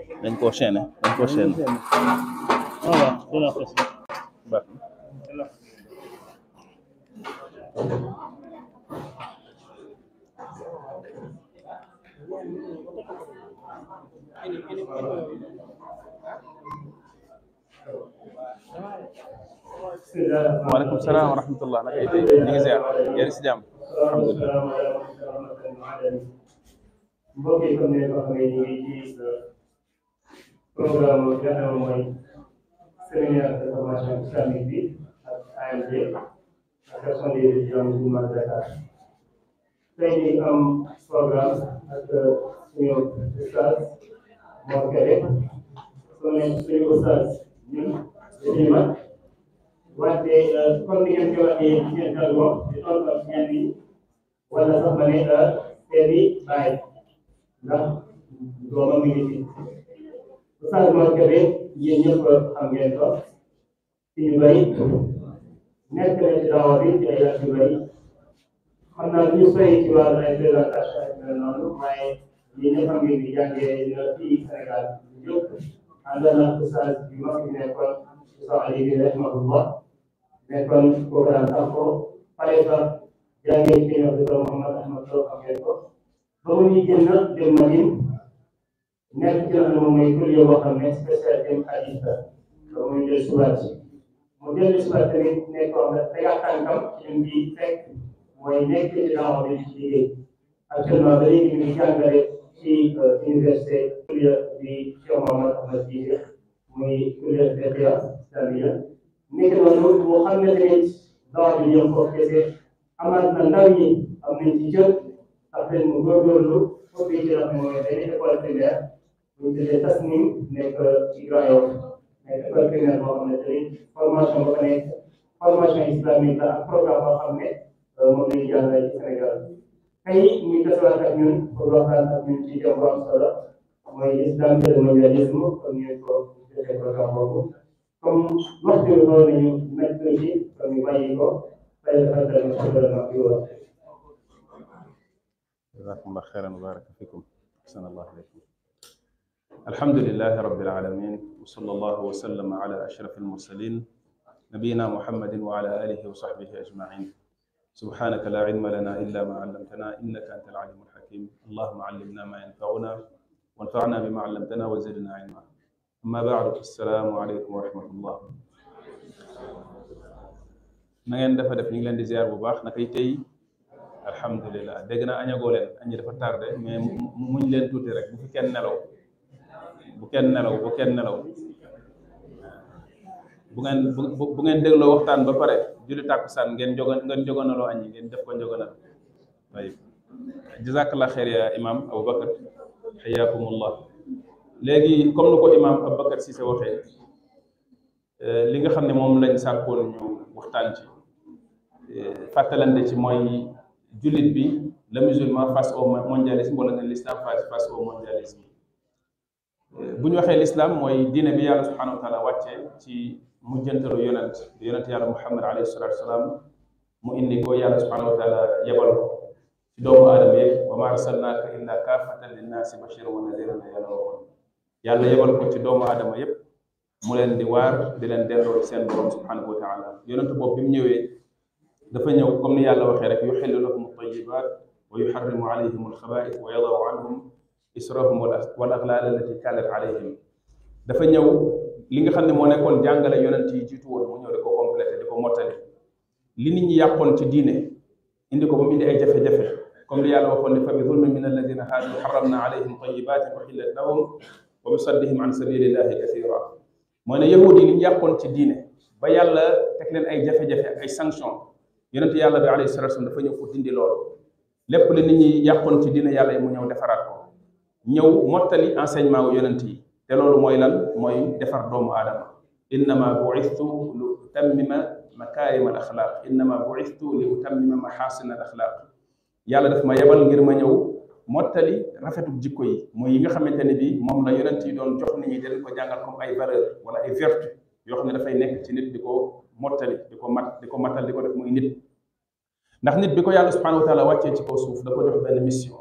dañ koo chaîné dañ koo chaîné Voilà, de la façon. baax waaleykum salaam wa rahmatullah naka itay ñu ngi ziar yéen si jàmm alhamdulilah mbokk yi comme ni nga ko xamee ñu ngi ci programme bi nga xam ne mooy séminaire de formation islamique bi ak AMD association des étudiants musulmans de Dakar tey ñu am programme ak suñu ustaz Mor Kébé su ne suñu ustaz ñun dañuy mag wante comme ni ngeen ko waxee ci seen jargon di tontu ak ñenn ñi wala sax ma ne seeni baay ndax doomam mi ngi fi Oustaz Mor Kébé yéen ñëpp xam ngeen ko ci ñu bëri nekk na ci daawa bi ci ay at yu bëri xam naa ñu sori ci wàllu ay présentation ak mel noonu waaye yéen ñëpp xam ngeen di jàngee na fii Sénégal yëpp ànd na Oustaz bi mag bi nekkoon Oustaz Ali bi rahimahullah nekkoon programme sax ko pare sax jàngee ci ñoom Dr Mouhamed Ahmad Lo xam ngeen ko ba mu ñuy génn dem Madine nekk ci la moom mooy kuréel boo xam ne spécialité dem hadith la ba muy jël subaat mu jël subaat tamit nekk koo xam ne tegaat tànkam ci lim bi fekk mooy nekk ci daawa bi ci liggéey actuellement ba léegi ñu ngi jàngale ci université kuréel bi Cheikh Mouhamed Ahmad Cissé muy kuréel FPA Islamia nekk noonu moo xam ne tamit daawa bi ñëw foofu kese amaat na ndaw ñi am nañ ci jot après mu góorgóorlu foofu yi ci la mooy benn école primaire bu ñu tuddee Tasnim nekk ci Grand Yoff nekk école primaire boo xam ne tamit formation ba fa nekk formation islamique la ak programme boo xam ne moom la ñu jàngale ci Sénégal tey muy tasawaat ak ñun pour waxtaan ak ñun ci thème bu am solo mooy islam et le mondialisme comme ñu ko defee programme boobu comme waxtu bi xool nañu nekk ci comme ñu bàyyi ko fay defal tamit ci gouvernement bi wax جزاكم الله خيرا وبارك فيكم أحسن الله إليكم الحمد لله رب العالمين وصلى الله وسلم على أشرف المرسلين نبينا محمد وعلى آله وصحبه أجمعين سبحانك لا علم لنا إلا ما علمتنا إنك أنت العليم الحكيم اللهم علمنا ما ينفعنا وانفعنا بما علمتنا وزدنا علما أما بعد السلام عليكم ورحمة الله na ngeen dafa def ñu ngi leen di ziar bu baax nakay tey alhamdulilah dégg naa añagoo leen añi dafa tardé mais muñ leen tuuti rek bu fi kenn nelaw bu kenn nelaw bu kenn nelaw bu ngeen bu bu ngeen dégloo waxtaan ba pare julli tàkkusaan ngeen jogo ngeen jogonaloo añi ngeen def ko njogonal tayib jazakallah xeer ya imam aboubacar xayaakumullah léegi comme nu ko imam aboubacar Cissé waxee li nga xam ne moom lañ sàkkoon ñu waxtaan ci fàttalante ci mooy jullit bi le musulman face au mondialisme wala nga l'islam face face au mondialisme bu ñu waxee l'islam mooy diine bi yàlla subhanahu wa taala wàccee ci mujjantalu yonent yonent yàlla muhammad alayhi salatu wasalaam mu indi ko yàlla subhanahu wa taala yebal ko ci doomu aadama yëpp wa ma arsalnaaka illa kaafatan linnaasi bashiran wa nadiran la yàlla waxoon yàlla yebal ko ci doomu aadama yëpp mu leen di waar di leen delloo ci seen borom subhanahu wa taala yonent boobu bi mu ñëwee dafa ñëw comme ni yàlla waxee rek yuxillu lahum altayibat wa yuxarrimu alayhim alxabaith wa yadaw anhum israhum wal aglaal allati kanat alayhim dafa ñëw li nga xam ne moo nekkoon jàngale yonent yi jiitu woon mu ñëw di ko complété di ko mottali li nit ñi yàqoon ci diine indi ko ba mu indi ay jafe-jafe comme li yàlla waxoon ne fa bi zulmin min alladina haadu xaramna alayhim tayibatin uxillat lahum wa bi saddihim an sabilillahi kathira mooy ne yahudi yi li ñu yàqoon ci diine ba yàlla teg leen ay jafe-jafe ak ay sanction yonent yàlla bi alayhi salatu wasallam dafa ñëw pour dindi loolu lépp li nit ñi yàqoon ci diine yàlla yi mu ñëw defaraat ko ñëw mottali enseignement wu yonent yi te loolu mooy lan mooy defar doomu aadama innama buistu li utammima makaarima al axlaaq innama buistu li utammima maxaasina al axlaaq yàlla daf ma yebal ngir ma ñëw mottali rafetu jikko yi mooy yi nga xamante ne bi moom la yonent yi doon jox nit ñi di leen ko jàngal comme ay valeur wala ay vertu yoo xam ne dafay nekk ci nit di ko mottali di ko mat di ko matal di ko def muy nit ndax nit bi ko yàlla subhanahu wa taala wàccee ci kaw suuf da ko jox benn mission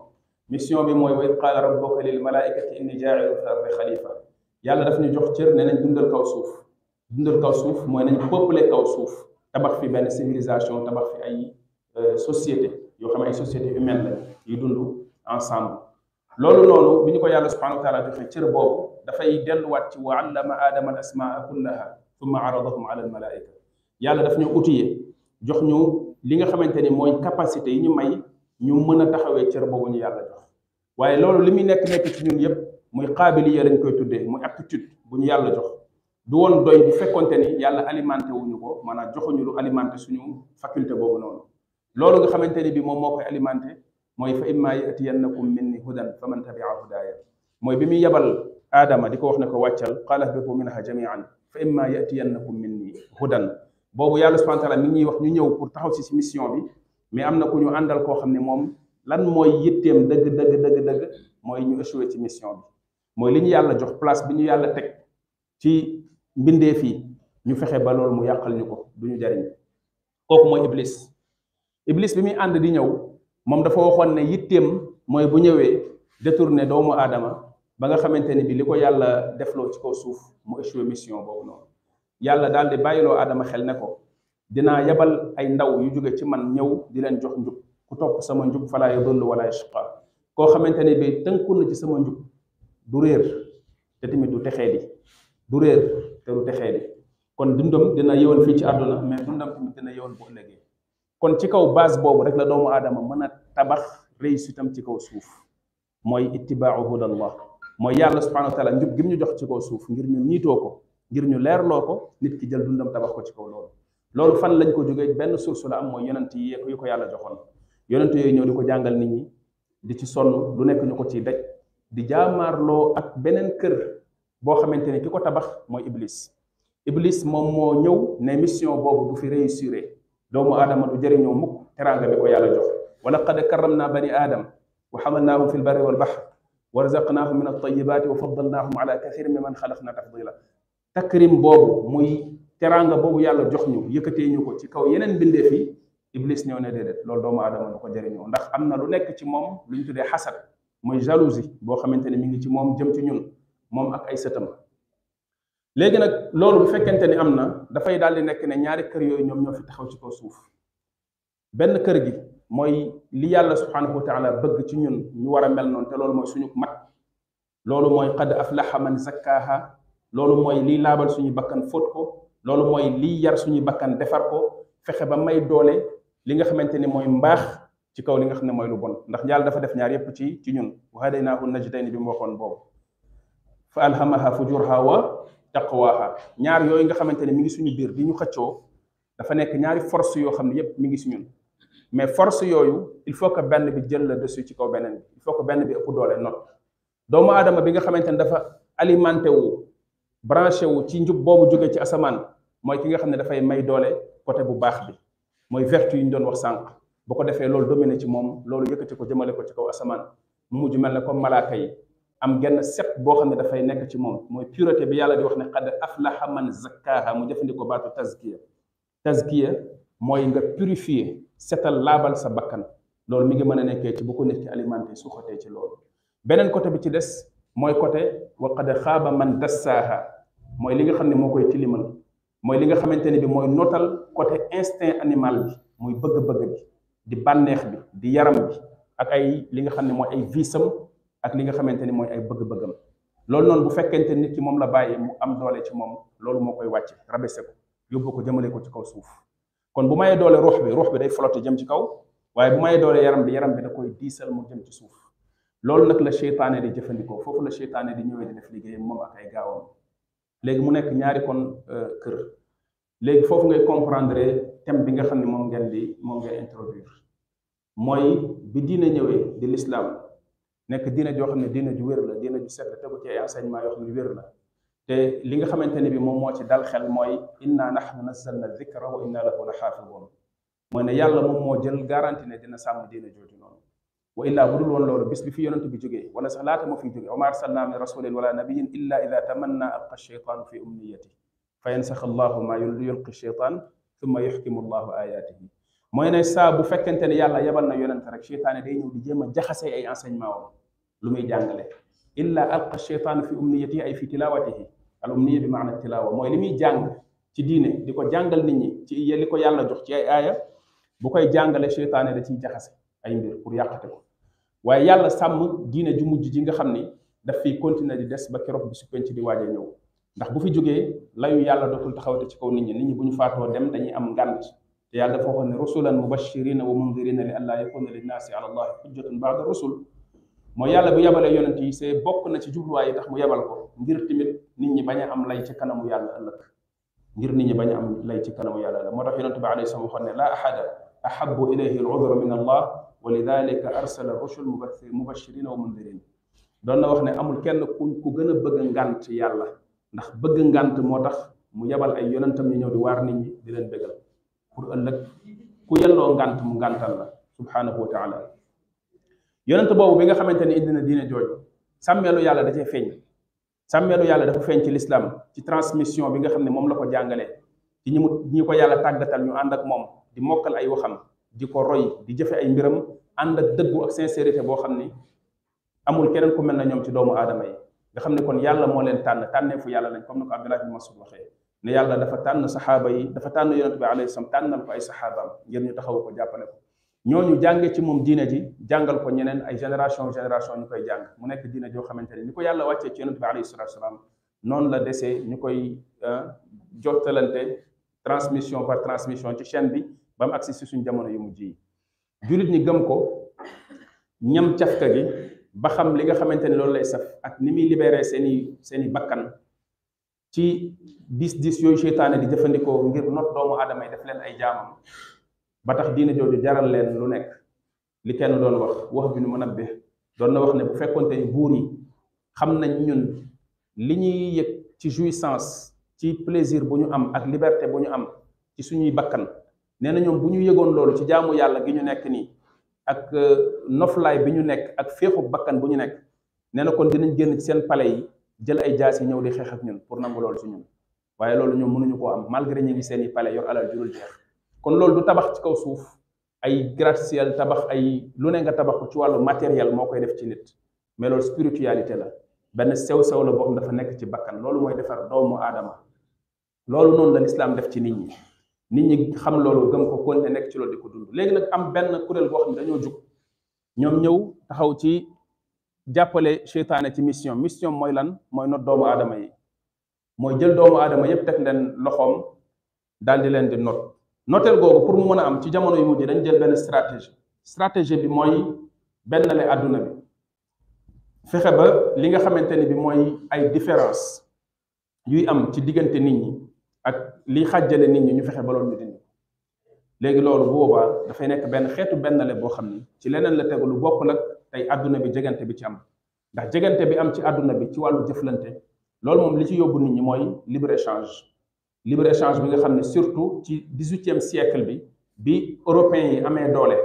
mission bi mooy wa id qaala rabbuka lil malaikati inni jaa'ilu fi ardi xalifa yàlla daf ñu jox cër ne nañ dundal kaw suuf dundal kaw suuf mooy nañ peupler kaw suuf tabax fi benn civilisation tabax fi ay société yoo xam ne ay société humaine la yu dund ensemble loolu noonu bi ñu ko yàlla subhanahu wa taala joxe cër boobu dafay delluwaat ci wa allama aadama al asmaa kullaha thumma aradahum ala al malaika yàlla daf ñu outillé jox ñu li nga xamante ni mooy capacité yi ñu may ñu mën a taxawee cër boobu ñu yàlla jox waaye loolu li muy nekk nekk ci ñun yépp muy qaabiliya lañ koy tuddee muy aptitude bu ñu yàlla jox du woon doy bu fekkonte ni yàlla alimenté wuñu ko maanaam joxuñu lu alimenté suñu faculté boobu noonu loolu nga xamante ni bi moom moo koy alimenté mooy fa imma yatiyannakum minni hudan fa man tabia hudaaya mooy bi muy yebal aadama di ko wax ne ko wàccal qaala ihbitu minha jamian fa imma yatiyannakum minni hudan boobu yàlla subhanahu wa taala mi ngi ñuy wax ñu ñëw pour taxaw si si mission bi mais am na ku ñu àndal koo xam ne moom lan mooy yitteem dëgg dëgg dëgg dëgg mooy ñu échoué ci mission bi mooy li ñu yàlla jox place bi ñu yàlla teg ci mbindeef yi ñu fexe ba loolu mu yàqal ñu ko du ñu jariñ kooku mooy iblis iblis bi muy ànd di ñëw moom dafa waxoon ne yitteem mooy bu ñëwee détourné doomu aadama ba nga xamante ni bi li ko yàlla defloo ci kaw suuf mu échoué mission boobu noonu yàlla daal di bàyyiloo aadama xel ne ko dinaa yebal ay ndaw yu jóge ci man ñëw di leen jox njub ku topp sama njub falaa yadullu wala yashqa koo xamante ni bi tënku na ci sama njub du réer te tamit du texee di du réer te du texee di kon dundam dina yëwan fii ci àdduna mais dundam tamit dina yëwan bu ëllëgee kon ci kaw base boobu rek la doomu aadama mën a tabax réussite am ci kaw suuf mooy ittibaau hudallah mooy yàlla subhanahu wa taala njub gi mu ñu jox ci kaw suuf ngir ñu niitoo ko ngir ñu leerloo ko nit ki jël dundam tabax ko ci kaw loolu loolu fan lañ ko jógee benn source la am mooy yonent yi yu ko yàlla joxoon yonent yooyu ñëw di ko jàngal nit ñi di ci sonn lu nekk ñu ko ciy daj di jaamaarloo ak beneen kër boo xamante ni ki ko tabax mooy iblis iblis moom moo ñëw ne mission boobu du fi réussir doomu aadama du jëriñoo mukk teraanga bi ko yàlla jox wa laqad karramna bani aadam wa xamalnaahum fi lbarri walbaxr wa razaqnaahum min altayibaati wa faddalnaahum ala kathirin mi man xalaqna tafdila takrim boobu muy teraanga boobu yàlla jox ñu yëkkatee ñu ko ci kaw yeneen bindeef yi iblis ñëw ne déedéet loolu doomu aadama du ko jëriñoo ndax am na lu nekk ci moom lu ñu tuddee xasad mooy jalousie boo xamante ne mi ngi ci moom jëm ci ñun moom ak ay sëtam léegi nag loolu bu fekkente ni am na dafay daal di nekk ne ñaari kër yooyu ñoom ñoo fi taxaw ci kaw suuf benn kër gi mooy li yàlla subhanahu wa taala bëgg ci ñun ñu war a mel noonu te loolu mooy suñu mat loolu mooy qad aflaha man zakkaaha loolu mooy liy laabal suñu bakkan fóot ko loolu mooy liy yar suñu bakkan defar ko fexe ba may doole li nga xamante ni mooy mbaax ci kaw li nga xam ne mooy lu bon ndax yàlla dafa def ñaar yépp ci ci ñun wa hadaynaahu najdayni bi mu waxoon boobu fa alhamaha fujurha wa taqwaha ñaar yooyu nga xamante ne mi ngi suñu biir di ñu xëccoo dafa nekk ñaari force yoo xam ne yépp mi ngi si ñun mais force yooyu il faut que benn bi jël la dessus ci kaw beneen bi il faut que benn bi ëpp doole not doomu aadama bi nga xamante ne dafa alimenté wu branché wu ci njub boobu jóge ci asamaan mooy ki nga xam ne dafay may doole côté bu baax bi mooy vertu yi ñu doon wax sànq bu ko defee loolu dominé ci moom loolu yëkkati ko jëmale ko ci kaw asamaan mu mujj mel ne comme malaaka yi am genn set boo xam ne dafay nekk ci moom mooy pureté bi yàlla di wax ne qad aflaha man zakkaaha mu jëfandikoo baatu tazkiya tazkiya mooy nga purifier setal laabal sa bakkan loolu mi ngi mën a nekkee ci bu ko nit ki alimenté su xotee ci loolu beneen côté bi ci des mooy côté wa qad xaaba man dassaaha mooy li nga xam ne moo koy tilimal mooy li nga xamante ne bi mooy notal côté instinct animal bi muy bëgg-bëgg bi di bànneex bi di yaram bi ak ay li nga xam ne mooy ay visam ak li nga xamante ni mooy ay bëgg-bëggam loolu noonu bu fekkente nit ki moom la bàyyi mu am doole ci moom loolu moo koy wàcce rabese ko yóbbu ko jëmale ko ci kaw suuf kon bu mayee doole ruux bi ruux bi day flotte jëm ci kaw waaye bu mayee doole yaram bi yaram bi da koy diisal mu jëm ci suuf loolu nag la seytaane di jëfandikoo foofu la seytaane di ñëwee di def liggéeyam moom ak ay gaawam léegi mu nekk ñaari kon kër léegi foofu ngay comprendre thème bi nga xam ne moom ngeen di moom ngay introduire mooy bi diine ñëwee di l'islam nekk diine joo xam ne diine ju wér la diine ju set la tegu ci ay enseignement yoo xam ne wér la te li nga xamante ne bi moom moo ci dal xel mooy inna nahnu nazzalna dhikra wa inna lahu la xaafidun mooy ne yàlla moom moo jël garanti ne dina sàmm diine jooju noonu wa illaa bu dul woon loolu bis bi fi yonent bi jógee wala sax laata moo fiy jógee wa ma arsalna min rasulin wala nabiyin illa ida tamanna alqa sheytaanu fi umniyati fa yansax allahu ma yulqi sheytaan thumma yuxkimu allahu ayatihi mooy ne saa bu fekkente ne yàlla yebal na yonente rek cheytaane day ñëw di jéem a jaxase ay enseignement wam lu muy jàngale illa alqa cheytaanu fi umniyati ay fi tilawatihi al umniya bi maana tilawa mooy li muy jàng ci diine di ko jàngal nit ñi ci li ko yàlla jox ci ay aaya bu koy jàngale cheytaane da ciy jaxase ay mbir pour yàqate ko waaye yàlla sàmm diine ju mujj ji nga xam ni daf fiy continuer di des ba keroog bi su penc di waaje ñëw ndax bu fi jógee layu yàlla dootul taxawate ci kaw nit ñi nit ñi bu ñu faatoo dem dañuy am ngànt te yàlla dafa waxoon ne rusulan mubashirina wa mundirina li allaa yakuna linnaasi ala allahi hujjatun baada rusul mooy yàlla bu yabalee yonent yi c'est bokk na ci jubluwaay yi tax mu yabal ko ngir tamit nit ñi bañ a am lay ci kanamu yàlla ëllëg ngir nit ñi bañ a am lay ci kanamu yàlla ëllëg moo tax yonent bi alayhi salaam waxoon ne laa ahada ahabu ilayhi al udra min allah wa lidalika arsala rusul mubashirina wa mundirin doon na wax ne amul kenn ku ku gën a bëgg ngànt yàlla ndax bëgg ngànt moo tax mu yebal ay yonentam ñu ñëw di waar nit ñi di leen bëggal pour ëllëg ku yelloo ngànt mu ngàntal la subhanahu wa taala yonent boobu bi nga xamante ni indi na diine jooju sàmmeelu yàlla da cee feeñ sàmmeelu yàlla dafa feeñ ci lislaam ci transmission bi nga xam ne moom la ko jàngalee ci ñi mu ñi ko yàlla tàggatal ñu ànd ak moom di mokkal ay waxam di ko roy di jëfe ay mbiram ànd ak dëggu ak sincérité boo xam ni amul keneen ku mel na ñoom ci doomu aadama yi nga xam ne kon yàlla moo leen tànn tànneefu yàlla lañ comme ni ko Abdullah bin Mas'ud waxee ne yàlla dafa tànn saxaaba yi dafa tànn yonent bi alayhi salaam tànnal ko ay saxaabaam ngir ñu taxaw ko jàppale ko ñooñu jànge ci moom diine ji jàngal ko ñeneen ay génération génération ñu koy jàng mu nekk diine joo xamante ne ni ko yàlla wàccee ci yonent bi alayhi salatu salaam noonu la desee ñu koy jottalante transmission par transmission ci chaîne bi ba mu agsi si suñ jamono yu mujj yi jullit ñi gëm ko ñam cafka gi ba xam li nga xamante ne loolu lay saf ak ni muy libéré seeni seeni bakkan ci dis dis yooyu seytaane di jëfandikoo ngir not doomu aadama yi def leen ay jaamam ba tax diine jooju jaral leen lu nekk li kenn doon wax wax bi nu mën a be doon na wax ne bu fekkonte ni buur yi xam nañ ñun li ñuy yëg ci jouissance ci plaisir bu ñu am ak liberté bu ñu am ci suñuy bakkan nee na ñoom bu ñu yëgoon loolu ci jaamu yàlla gi ñu nekk nii ak noflaay bi ñu nekk ak féexu bakkan bu ñu nekk nee na kon dinañ génn ci seen palais yi jël ay jaas yi ñëw di xeex ak ñun pour nangu loolu ci ñun waaye loolu ñoom mënuñu koo am malgré ñu ngi seen i palais yor alal jurul jeex kon loolu du tabax ci kaw suuf ay gratte-ciel tabax ay lu ne nga tabax ko ci wàllu matériel moo koy def ci nit mais loolu spiritualité la benn sew-sew la boo xam dafa nekk ci bakkan loolu mooy defar doomu aadama loolu noonu la lislaam def ci nit ñi nit ñi xam loolu gëm ko kon nekk ci loolu di ko dund léegi nag am benn kuréel boo xam ne dañoo jug ñoom ñëw taxaw ci jàppale seytaane ci mission mission mooy lan mooy not doomu aadama yi mooy jël doomu aadama yépp teg leen loxoom daal di leen di not noteel googu pour mu mën a am ci jamono yu mujj dañ jël benn stratégie stratégie bi mooy benn le àdduna bi fexe ba li nga xamante ni bi mooy ay différence yuy am ci diggante nit ñi ak li xàjjale nit ñi ñu fexe ba loolu ñu dindi léegi loolu bu boobaa dafay nekk benn xeetu benn le boo xam ni ci leneen la tegu lu bokk nag tey àdduna bi jegante bi ci am ndax jegante bi am ci àdduna bi ci wàllu jëflante loolu moom li ci yóbbu nit ñi mooy libre échange libre échange bi nga xam ne surtout ci dix-huitième siècle bi bi européens yi amee doole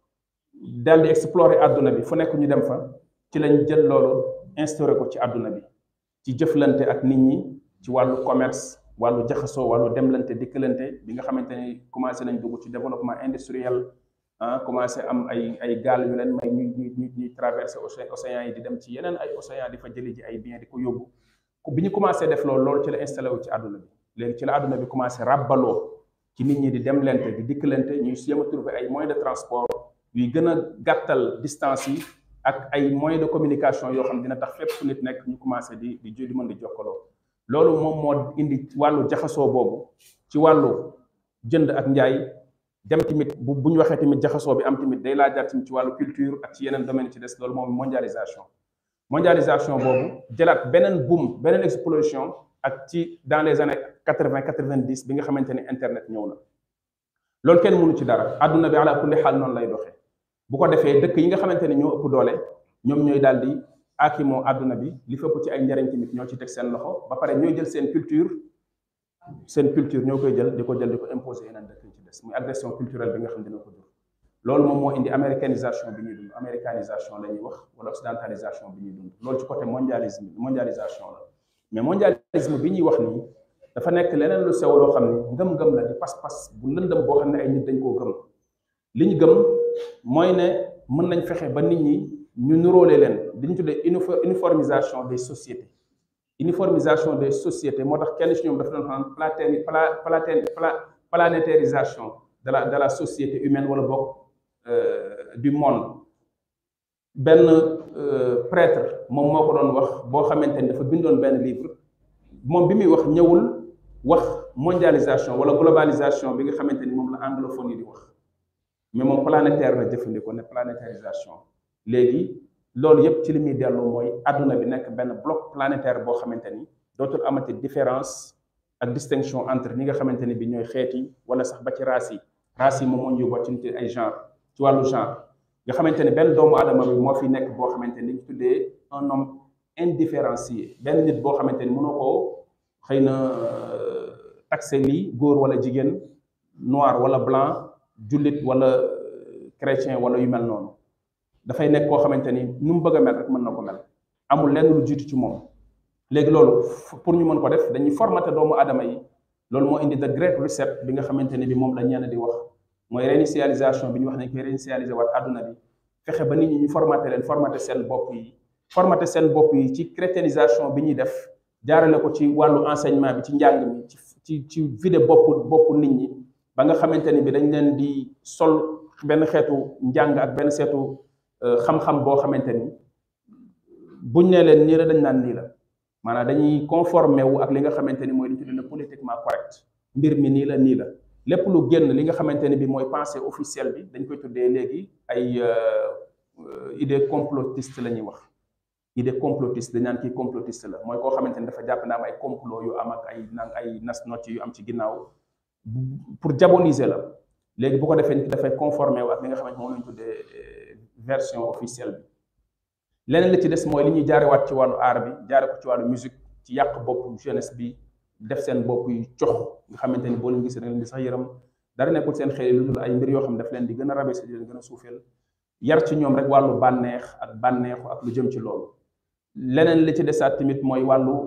daal di explorer àdduna bi fu nekk ñu dem fa ci lañ jël loolu instauré ko ci àdduna bi ci jëflante ak nit ñi ci wàllu commerce wàllu jaxasoo wàllu demlante dikkalante bi nga xamante ni commencé nañ dugg ci développement industriel ah commencé am ay ay gaal yu leen may ñuy ñuy ñuy traversé océan yi di dem ci yeneen ay océan di fa jëli ji ay bien di ko yóbbu bi ñu commencé def loolu loolu ci la installé wu ci àdduna bi léegi ci la àdduna bi commencé ràbbaloo ci nit ñi di demlante di dikkalante ñuy jéem a trouver ay moyens de transport yuy gën a gàttal distance yi ak ay moyens de communication yoo xam dina tax fépp fu nit nekk ñu commencé di di di mën di jokkaloo loolu moom moo indi wàllu jaxasoo boobu ci wàllu jënd ak njaay dem tamit bu bu ñu waxee tamit jaxasoo bi am tamit day laajaat tamit ci wàllu culture ak ci yeneen domaine ci des loolu moom mondialisation mondialisation boobu jëlaat beneen boom beneen explosion ak ci dans les années quatre vingt quatre vingt dix bi nga xamante ne internet ñëw na loolu kenn mënu ci dara àdduna bi ala kulli xaal noonu lay doxee bu ko defee dëkk yi nga xamante ne ñoo ëpp doole ñoom ñooy daal di aakimoo àdduna bi li fëpp ci ay njariñ tamit ñoo ci teg seen loxo ba pare ñooy jël seen culture seen culture ñoo koy jël di ko jël di ko imposer yeneen dëkk yi ci des muy agression culturelle bi nga xam dina ko jur loolu moom moo indi américanisation bi ñuy dund américanisation la ñuy wax wala occidentalisation bi ñuy dund loolu ci côté mondialisme mondialisation la mais mondialisme bi ñuy wax nii dafa nekk leneen lu sew loo xam ne ngëm-ngëm la di pas-pas bu lëndëm boo xam ne ay nit dañ koo gëm li ñu gëm mooy ne mën nañ fexe ba nit ñi ñu nuróole leen li ñu tuddee uniformisation des sociétés uniformisation des sociétés moo tax kenn ci ñoom dafa doon xam platé platé planétarisation de la de la société humaine wala bokk du monde benn prêtre moom moo ko doon wax boo xamante ni dafa bindoon benn livre moom bi muy wax ñëwul wax mondialisation wala globalisation bi nga xamante ni moom la anglophone yi di wax mais moom planétaire la jëfandikoo ne planétarisation léegi loolu yëpp ci li muy dellu mooy àdduna bi nekk benn bloc planétaire boo xamante ni dootul amati différence ak distinction entre ñi nga xamante ni bi ñooy xeet yi wala sax ba ci race yi race yi moom moo ñu yóbboo ci nit ay genre ci wàllu genre nga xamante ni benn doomu adama bi moo fi nekk boo xamante ni ñu tuddee un homme indifférencié benn nit boo xamante ni mënoo koo xëy na taxé lii góor wala jigéen noir wala blanc jullit wala chrétien wala yu mel noonu dafay nekk koo xamante ni nu mu bëgg a mel rek mën na ko mel amul lenn lu jiitu ci moom léegi loolu pour ñu mën ko def dañuy formaté doomu aadama yi loolu moo indi the great reset bi nga xamante ni bi moom la ñenn di wax mooy réinitialisation bi ñu wax nañ koy réinitialiser waat àdduna bi fexe ba nit ñi ñu formaté leen formaté seen bopp yi formaté seen bopp yi ci chrétienisation bi ñuy def jaarale ko ci wàllu enseignement bi ci njàng mi ci ci ci vide bopp bopp nit ñi ba nga xamante ni bi dañ leen di sol benn xeetu njàng ak benn seetu xam-xam boo xamante ni buñ nee leen nii la dañ naan nii la maanaam dañuy conformé wu ak li nga xamante ni mooy li ñu tuddee politiquement correct mbir mi nii la nii la lépp lu génn li nga xamante ni bi mooy pensée officielle bi dañ koy tuddee léegi ay idée complotiste la ñuy wax idée complotiste dañ naan kii complotiste la mooy koo xamante ni dafa jàpp naa am ay complot yu am ak ay naan ay nas nocc yu am ci ginnaaw pour diaboliser la léegi bu ko defee nit dafay conformé wu ak li nga xamante moom la ñu tuddee version officielle bi leneen li ci des mooy li ñuy jaarewaat ci wàllu art bi jaare ko ci wàllu musique ci yàq bopp jeunesse bi def seen bopp yu cox nga xamante ni boo leen gisee da leen di sax yëram dara nekkul seen xel lu dul ay mbir yoo xam ne daf leen di gën a rabaisser di leen gën a suufeel yar ci ñoom rek wàllu bànneex ak bànneexu ak lu jëm ci loolu leneen li ci desaat tamit mooy wàllu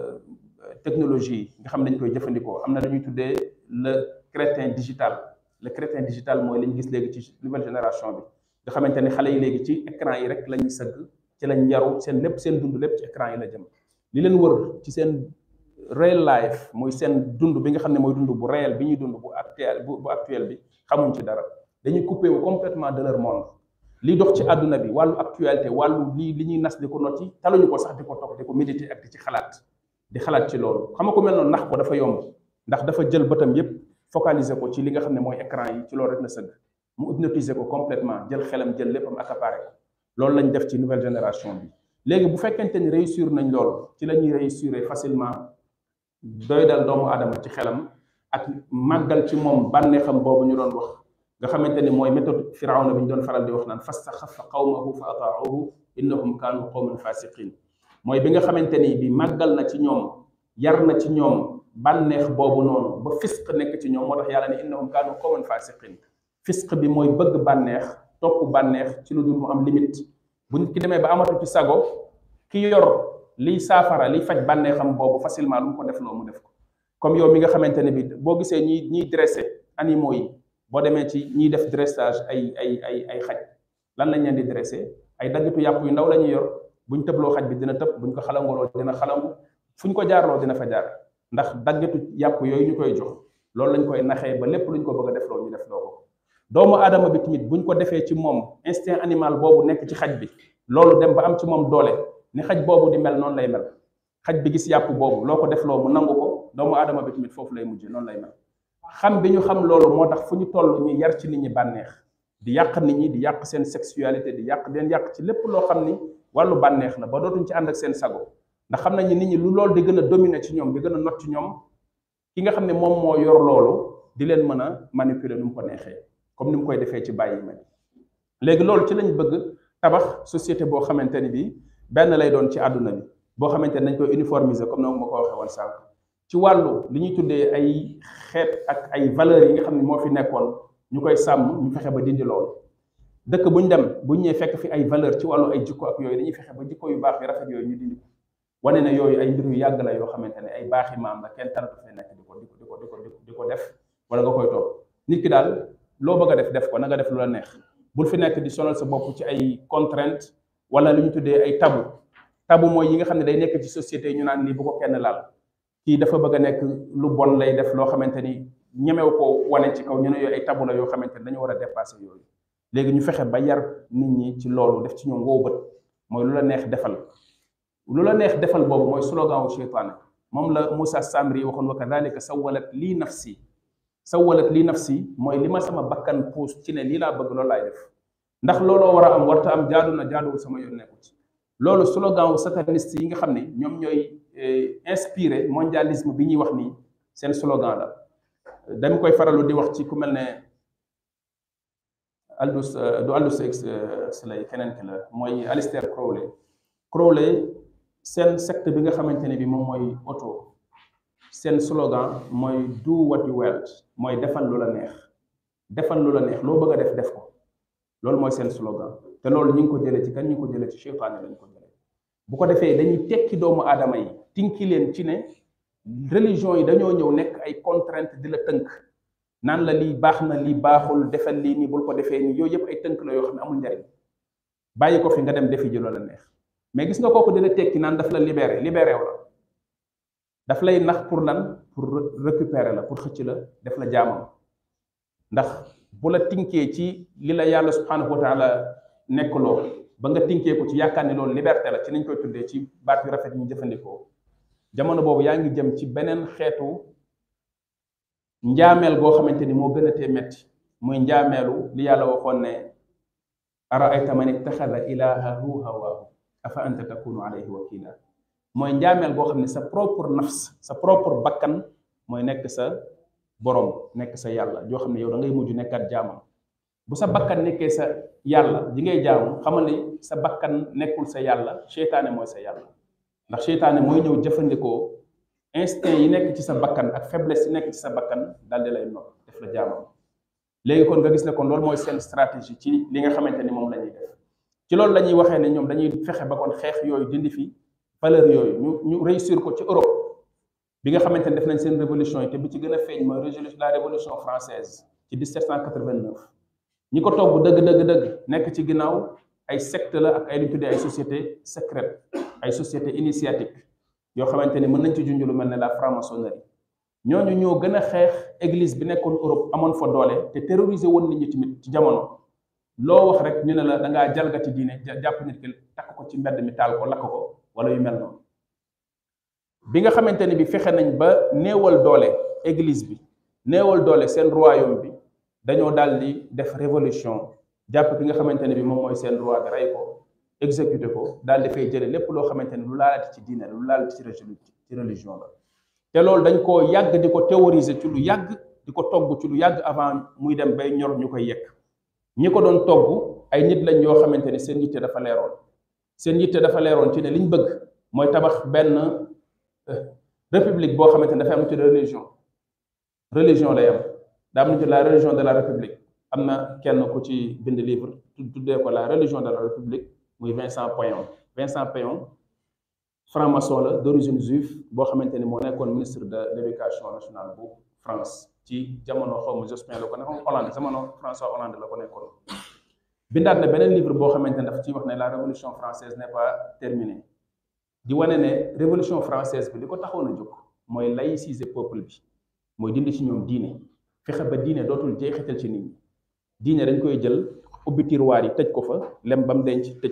technologie yi nga xam ne dañ koy jëfandikoo am na lu ñuy tuddee le crétin digital le crétin digital mooy li ñu gis léegi ci nouvelle génération bi nga xamante ni xale yi léegi ci écran yi rek la ñuy sëgg ci lañ yaru seen lépp seen dund lépp ci écran yi la jëm li leen wër ci seen real life mooy seen dund bi nga xam ne mooy dund bu réel bi ñuy dund bu actuel bu actuel bi xamuñ ci dara dañuy coupé wu complètement de leur monde li dox ci àdduna bi wàllu actualité wàllu li li ñuy nas di ko nocci taluñu ko sax di ko toog di ko méditer ak di ci xalaat di xalaat ci loolu xam nga ko mel noonu nax ko dafa yomb ndax dafa jël bëtam yépp focaliser ko ci li nga xam ne mooy écran yi ci loolu rek la sëgg mu hypnotiser ko complètement jël xelam jël léppam accaparé ko loolu lañ def ci nouvelle génération bi léegi bu fekkente ni réussir nañ loolu ci la ñuy réussir facilement doy dal doomu aadama ci xelam ak màggal ci moom bànneexam boobu ñu doon wax nga xamante ni mooy méthode firawna bi ñu doon faral di wax naan fastaxafa qawmahu fa ataahu innahum kaanu qawman fasiqin mooy bi nga xamante ni bi màggal na ci ñoom yar na ci ñoom bànneex boobu noonu ba fisq nekk ci ñoom moo tax yàlla ne innahum kaanu qawman fasiqin fisq bi mooy bëgg bànneex topp bànneex ci lu dul mu am limite bu nit ki demee ba amatu ci sago ki yor liy saafara liy faj bànneexam boobu facilement lu mu ko def loo mu def ko comme yow mi nga xamante ne bi boo gisee ñiy ñiy dressé animaux yi boo demee ci ñiy def dressage ay ay ay ay xaj lan lañ leen di dressé ay daggitu yàpp yu ndaw la ñuy yor buñ tëbloo xaj bi dina tëb buñ ko xalangoloo dina xalangu fuñ ko jaarloo dina fa jaar ndax daggitu yàpp yooyu ñu koy jox loolu lañ koy naxee ba lépp luñ ko bëgg a def loo ñu def loo ko doomu aadama bi tamit buñ ko defee ci moom instinct animal boobu nekk ci xaj bi loolu dem ba am ci moom doole ni xaj boobu di mel noonu lay mel xaj bi gis yàpp boobu loo ko def loo mu nangu ko doomu aadama bi tamit foofu lay mujjee noonu lay mel xam bi ñu xam loolu moo tax fu ñu toll ñu yar ci nit ñi bànneex di yàq nit ñi di yàq seen sexualité di yàq den yàq ci lépp loo xam ni wàllu bànneex la ba dootuñ ci ànd ak seen sago ndax xam nañu nit ñi lu loolu di gën a dominer ci ñoom di gën a not ci ñoom ki nga xam ne moom moo yor loolu di leen mën a manipuler nu mu ko neexee comme ni mu koy defee ci bàyyi ma léegi loolu ci lañ bëgg tabax société boo xamante ni bii benn lay doon ci àdduna bi boo xamante ne dañ koy uniformiser comme noonu ma ko waxee woon sànq ci wàllu li ñuy tuddee ay xeet ak ay valeurs yi nga xam ne moo fi nekkoon ñu koy sàmm ñu fexe ba dindi loolu dëkk bu ñu dem bu ñu ñëwee fekk fi ay valeur ci wàllu ay jikko ak yooyu dañuy fexe ba jikko yu baax yu rafet yooyu ñu dindi ko wane ne yooyu ay mbir yu yàgg la yoo xamante ne ay baaxi maam la kenn taratu fee nekk di ko di ko di ko di ko di ko def wala nga koy toog nit ki daal loo bëgg a def def ko na nga def lu la neex bul fi nekk di sonal sa bopp ci ay contrainte wala lu ñu tuddee ay tabu tabu mooy yi nga xam ne day nekk ci société yi ñu naan lii bu ko kenn laal kii dafa bëgg a nekk lu bon lay def loo xamante ni ñemew ko wane ci kaw ñu ne yooyu ay tabu la yoo xamante ni dañu war a dépasser yooyu léegi ñu fexe ba yar nit ñi ci loolu def ci ñoom woo bët mooy lu la neex defal lu la neex defal boobu mooy slogan wu cheytaane moom la Moussa Samri waxoon wa kadalika sawalat lii nafsi sawalat lii nafsi mooy li ma sama bakkan puus ci ne lii laa bëgg loolu laay def ndax looloo war a am warta am jaadu na jaaduwul sama yoon nekku ci loolu slogan wu sataniste yi nga xam ne ñoom ñooy inspiré mondialisme bi ñuy wax nii seen slogan la dañ koy faralu di wax ci ku mel ne Aldous du Aldous Huxley keneen ki la mooy Aleister Crowley Crowley seen secte bi nga xamante ne bi moom mooy auto seen slogan mooy do what you want mooy defal lu la neex defal lu la neex loo bëgg a def def ko loolu mooy seen slogan te loolu ñu ngi ko jëlee ci kan ñu ngi ko jëlee ci cheytaane lañ ko jëlee bu ko defee dañuy tekki doomu aadama yi tinki leen ci ne religion yi dañoo ñëw nekk ay contrainte di la tënk naan la lii baax na lii baaxul defal lii nii bul ko defee nii yooyu yëpp ay tënk la yoo xam ne amul njariñ bàyyi ko fi nga dem defi ji loola neex mais gis nga kooku dina tekki naan daf la libéré libéré wu la daf lay nax pour lan pour récupérer la pour xëcc la def la jaamam ndax bu la tinkee ci li la yàlla subhanahu wa taala nekk loo ba nga tinkee ko ci yaakaar ne loolu liberté la ci nañ koy tuddee ci baat yu rafet ñu jëfandikoo jamono boobu yaa ngi jëm ci beneen xeetu njaameel goo xamante ni moo gën a tee metti muy njaameelu li yàlla waxoon ne araayta man ittaxada ilaahahu hawaahu afa anta takunu alayhi wakila mooy njaameel goo xam ne sa propre nafs sa propre bakkan mooy nekk sa borom nekk sa yàlla joo xam ne yow da ngay mujj nekkat jaamam bu sa bakkan nekkee sa yàlla ji ngay jaamu xamal ni sa bakkan nekkul sa yàlla seytaane mooy sa yàlla ndax seytaane mooy ñëw jëfandikoo instinct yi nekk ci sa bakkan ak faiblesse yi nekk ci sa bakkan daal di lay not def la jaamam léegi kon nga gis ne kon loolu mooy seen stratégie ci li nga xamante ni moom la ñuy def ci loolu la ñuy waxee ne ñoom dañuy fexe ba kon xeex yooyu dindi fi valeur yooyu ñu ñu réussir ko ci Europe bi nga xamante ni def nañ seen révolution yi te bi ci gën a feeñ mooy la révolution française ci 1789 ñi ko togg dëgg dëgg dëgg nekk ci ginnaaw ay secte la ak ay lu tuddee ay société secrète ay société initiatique yoo xamante ni mën nañ ci junj lu mel ne la franc-maçonnerie ñooñu ñoo gën a xeex église bi nekkoon Europe amoon fa doole te terroriser woon nit ñi tamit ci jamono loo wax rek ñu ne la da ngaa jalgati diine jàpp nit ki takk ko ci mbedd mi taal ko lakk ko wala yu mel noonu bi nga xamante ni bi fexe nañ ba néewal doole église bi néewal doole seen royaume bi dañoo daal di def révolution jàpp ki nga xamante ne bi moom mooy seen roi bi rey ko exécuté ko daal di fay jële lépp loo xamante ni lu laalati ci diine lu laalati ci religion la te loolu dañ koo yàgg di ko théoriser ci lu yàgg di ko togg ci lu yàgg avant muy dem bay ñor ñu koy yekk ñi ko doon togg ay nit lañ yoo xamante ni seen yitte dafa leeroon seen yitte dafa leeroon ci ne liñ bëgg mooy tabax benn république boo xamante ni dafay am ci religion religion lay am daa am ci la religion de la république am na kenn ku ci bind livre tuddee ko la religion de la république muy Vincent Payon Vincent Payon franc-maçon la d'origine juive boo xamante ni moo nekkoon ministre de l'éducation nationale bu France ci jamono xaw ma Jospin la ko nekkoon Hollande jamono François Hollande la ko nekkoon bindaat na beneen livre boo xamante ne dafa ciy wax ne la révolution française n'est pas terminée di wane ne révolution française bi li ko taxoon a jóg mooy laïciser peuple bi mooy dindi ci ñoom diine fexe ba diine dootul jeexital ci nit ñi diine dañ koy jël ubbi tiroir yi tëj ko fa lem ba mu denc tëj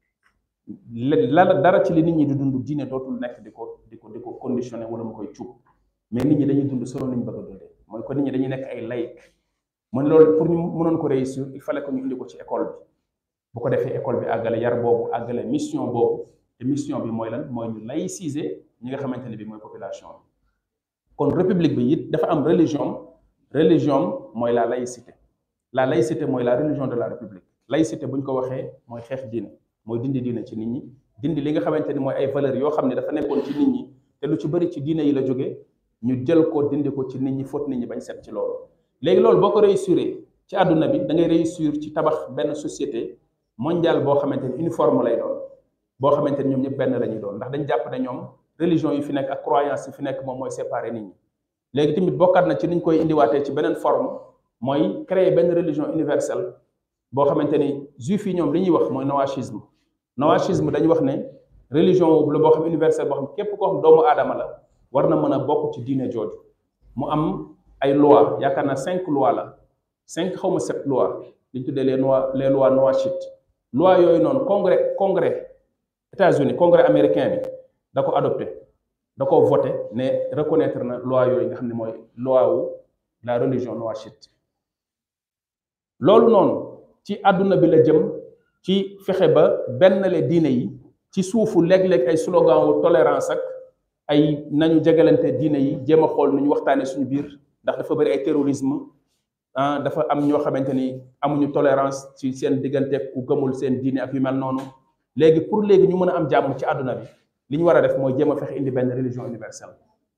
la dara ci li nit ñi di dund diine dootul nekk di ko di ko di ko conditionné wala mu koy cuub mais nit ñi dañuy dund solo ni ñu bëgg a dundee mooy ko nit ñi dañuy nekk ay laïc mu ne loolu pour ñu mënoon ko réussir il fallait que ñu indi ko ci école bi bu ko defee école bi àggale yar boobu àggale mission boobu te mission bi mooy lan mooy ñu laïciser ñi nga xamante ne bi mooy population bi kon république bi it dafa am religion religion mooy la laïcité la laïcité mooy la religion de la république laïcité bu ñu ko waxee mooy xeex diine mooy dindi diine ci nit ñi dindi li nga xamante ni mooy ay valeurs yoo xam ne dafa nekkoon ci nit ñi te lu ci bëri ci diine yi la jóge ñu jël ko dindi ko ci nit ñi fóot nit ñi bañ set ci loolu léegi loolu boo ko réussir ci àdduna bi da ngay réussir ci tabax benn société mondiale boo xamante ni uniforme lay doon boo xamante ni ñoom ñëpp benn la ñuy doon ndax dañ jàpp ne ñoom religion yi fi nekk ak croyance yi fi nekk moom mooy séparer nit ñi léegi tamit bokkaat na ci niñ koy indiwaatee ci beneen forme mooy créer benn religion universelle boo xamante ni juif yi ñoom li ñuy wax mooy noachisme noachisme dañuy wax ne religion boobu la boo xam universelle boo xam képp koo xam doomu aadama la war na mën a bokk ci diine jooju mu am ay loi yaakaar naa cinq loi la cinq xaw ma sept loi li ñu tuddee les lois les lois noachites loi yooyu noonu congrès congrès États-Unis congrès américain bi da ko adopté da ko voté ne reconnaître na loi yooyu nga xam ne mooy loi wu la religion noachite loolu noonu ci àdduna bi la jëm ci fexe ba benn le diine yi ci suufu léeg-léeg ay slogan wu tolérance ak ay nañu jegalante diine yi jéem a xool nu ñu waxtaanee suñu biir ndax dafa bëri ay terrorisme ah dafa am ñoo xamante ni amuñu tolérance ci seen diggante ku gëmul seen diine ak yu mel noonu léegi pour léegi ñu mën a am jàmm ci àdduna bi li ñu war a def mooy jéem a fexe indi benn religion universelle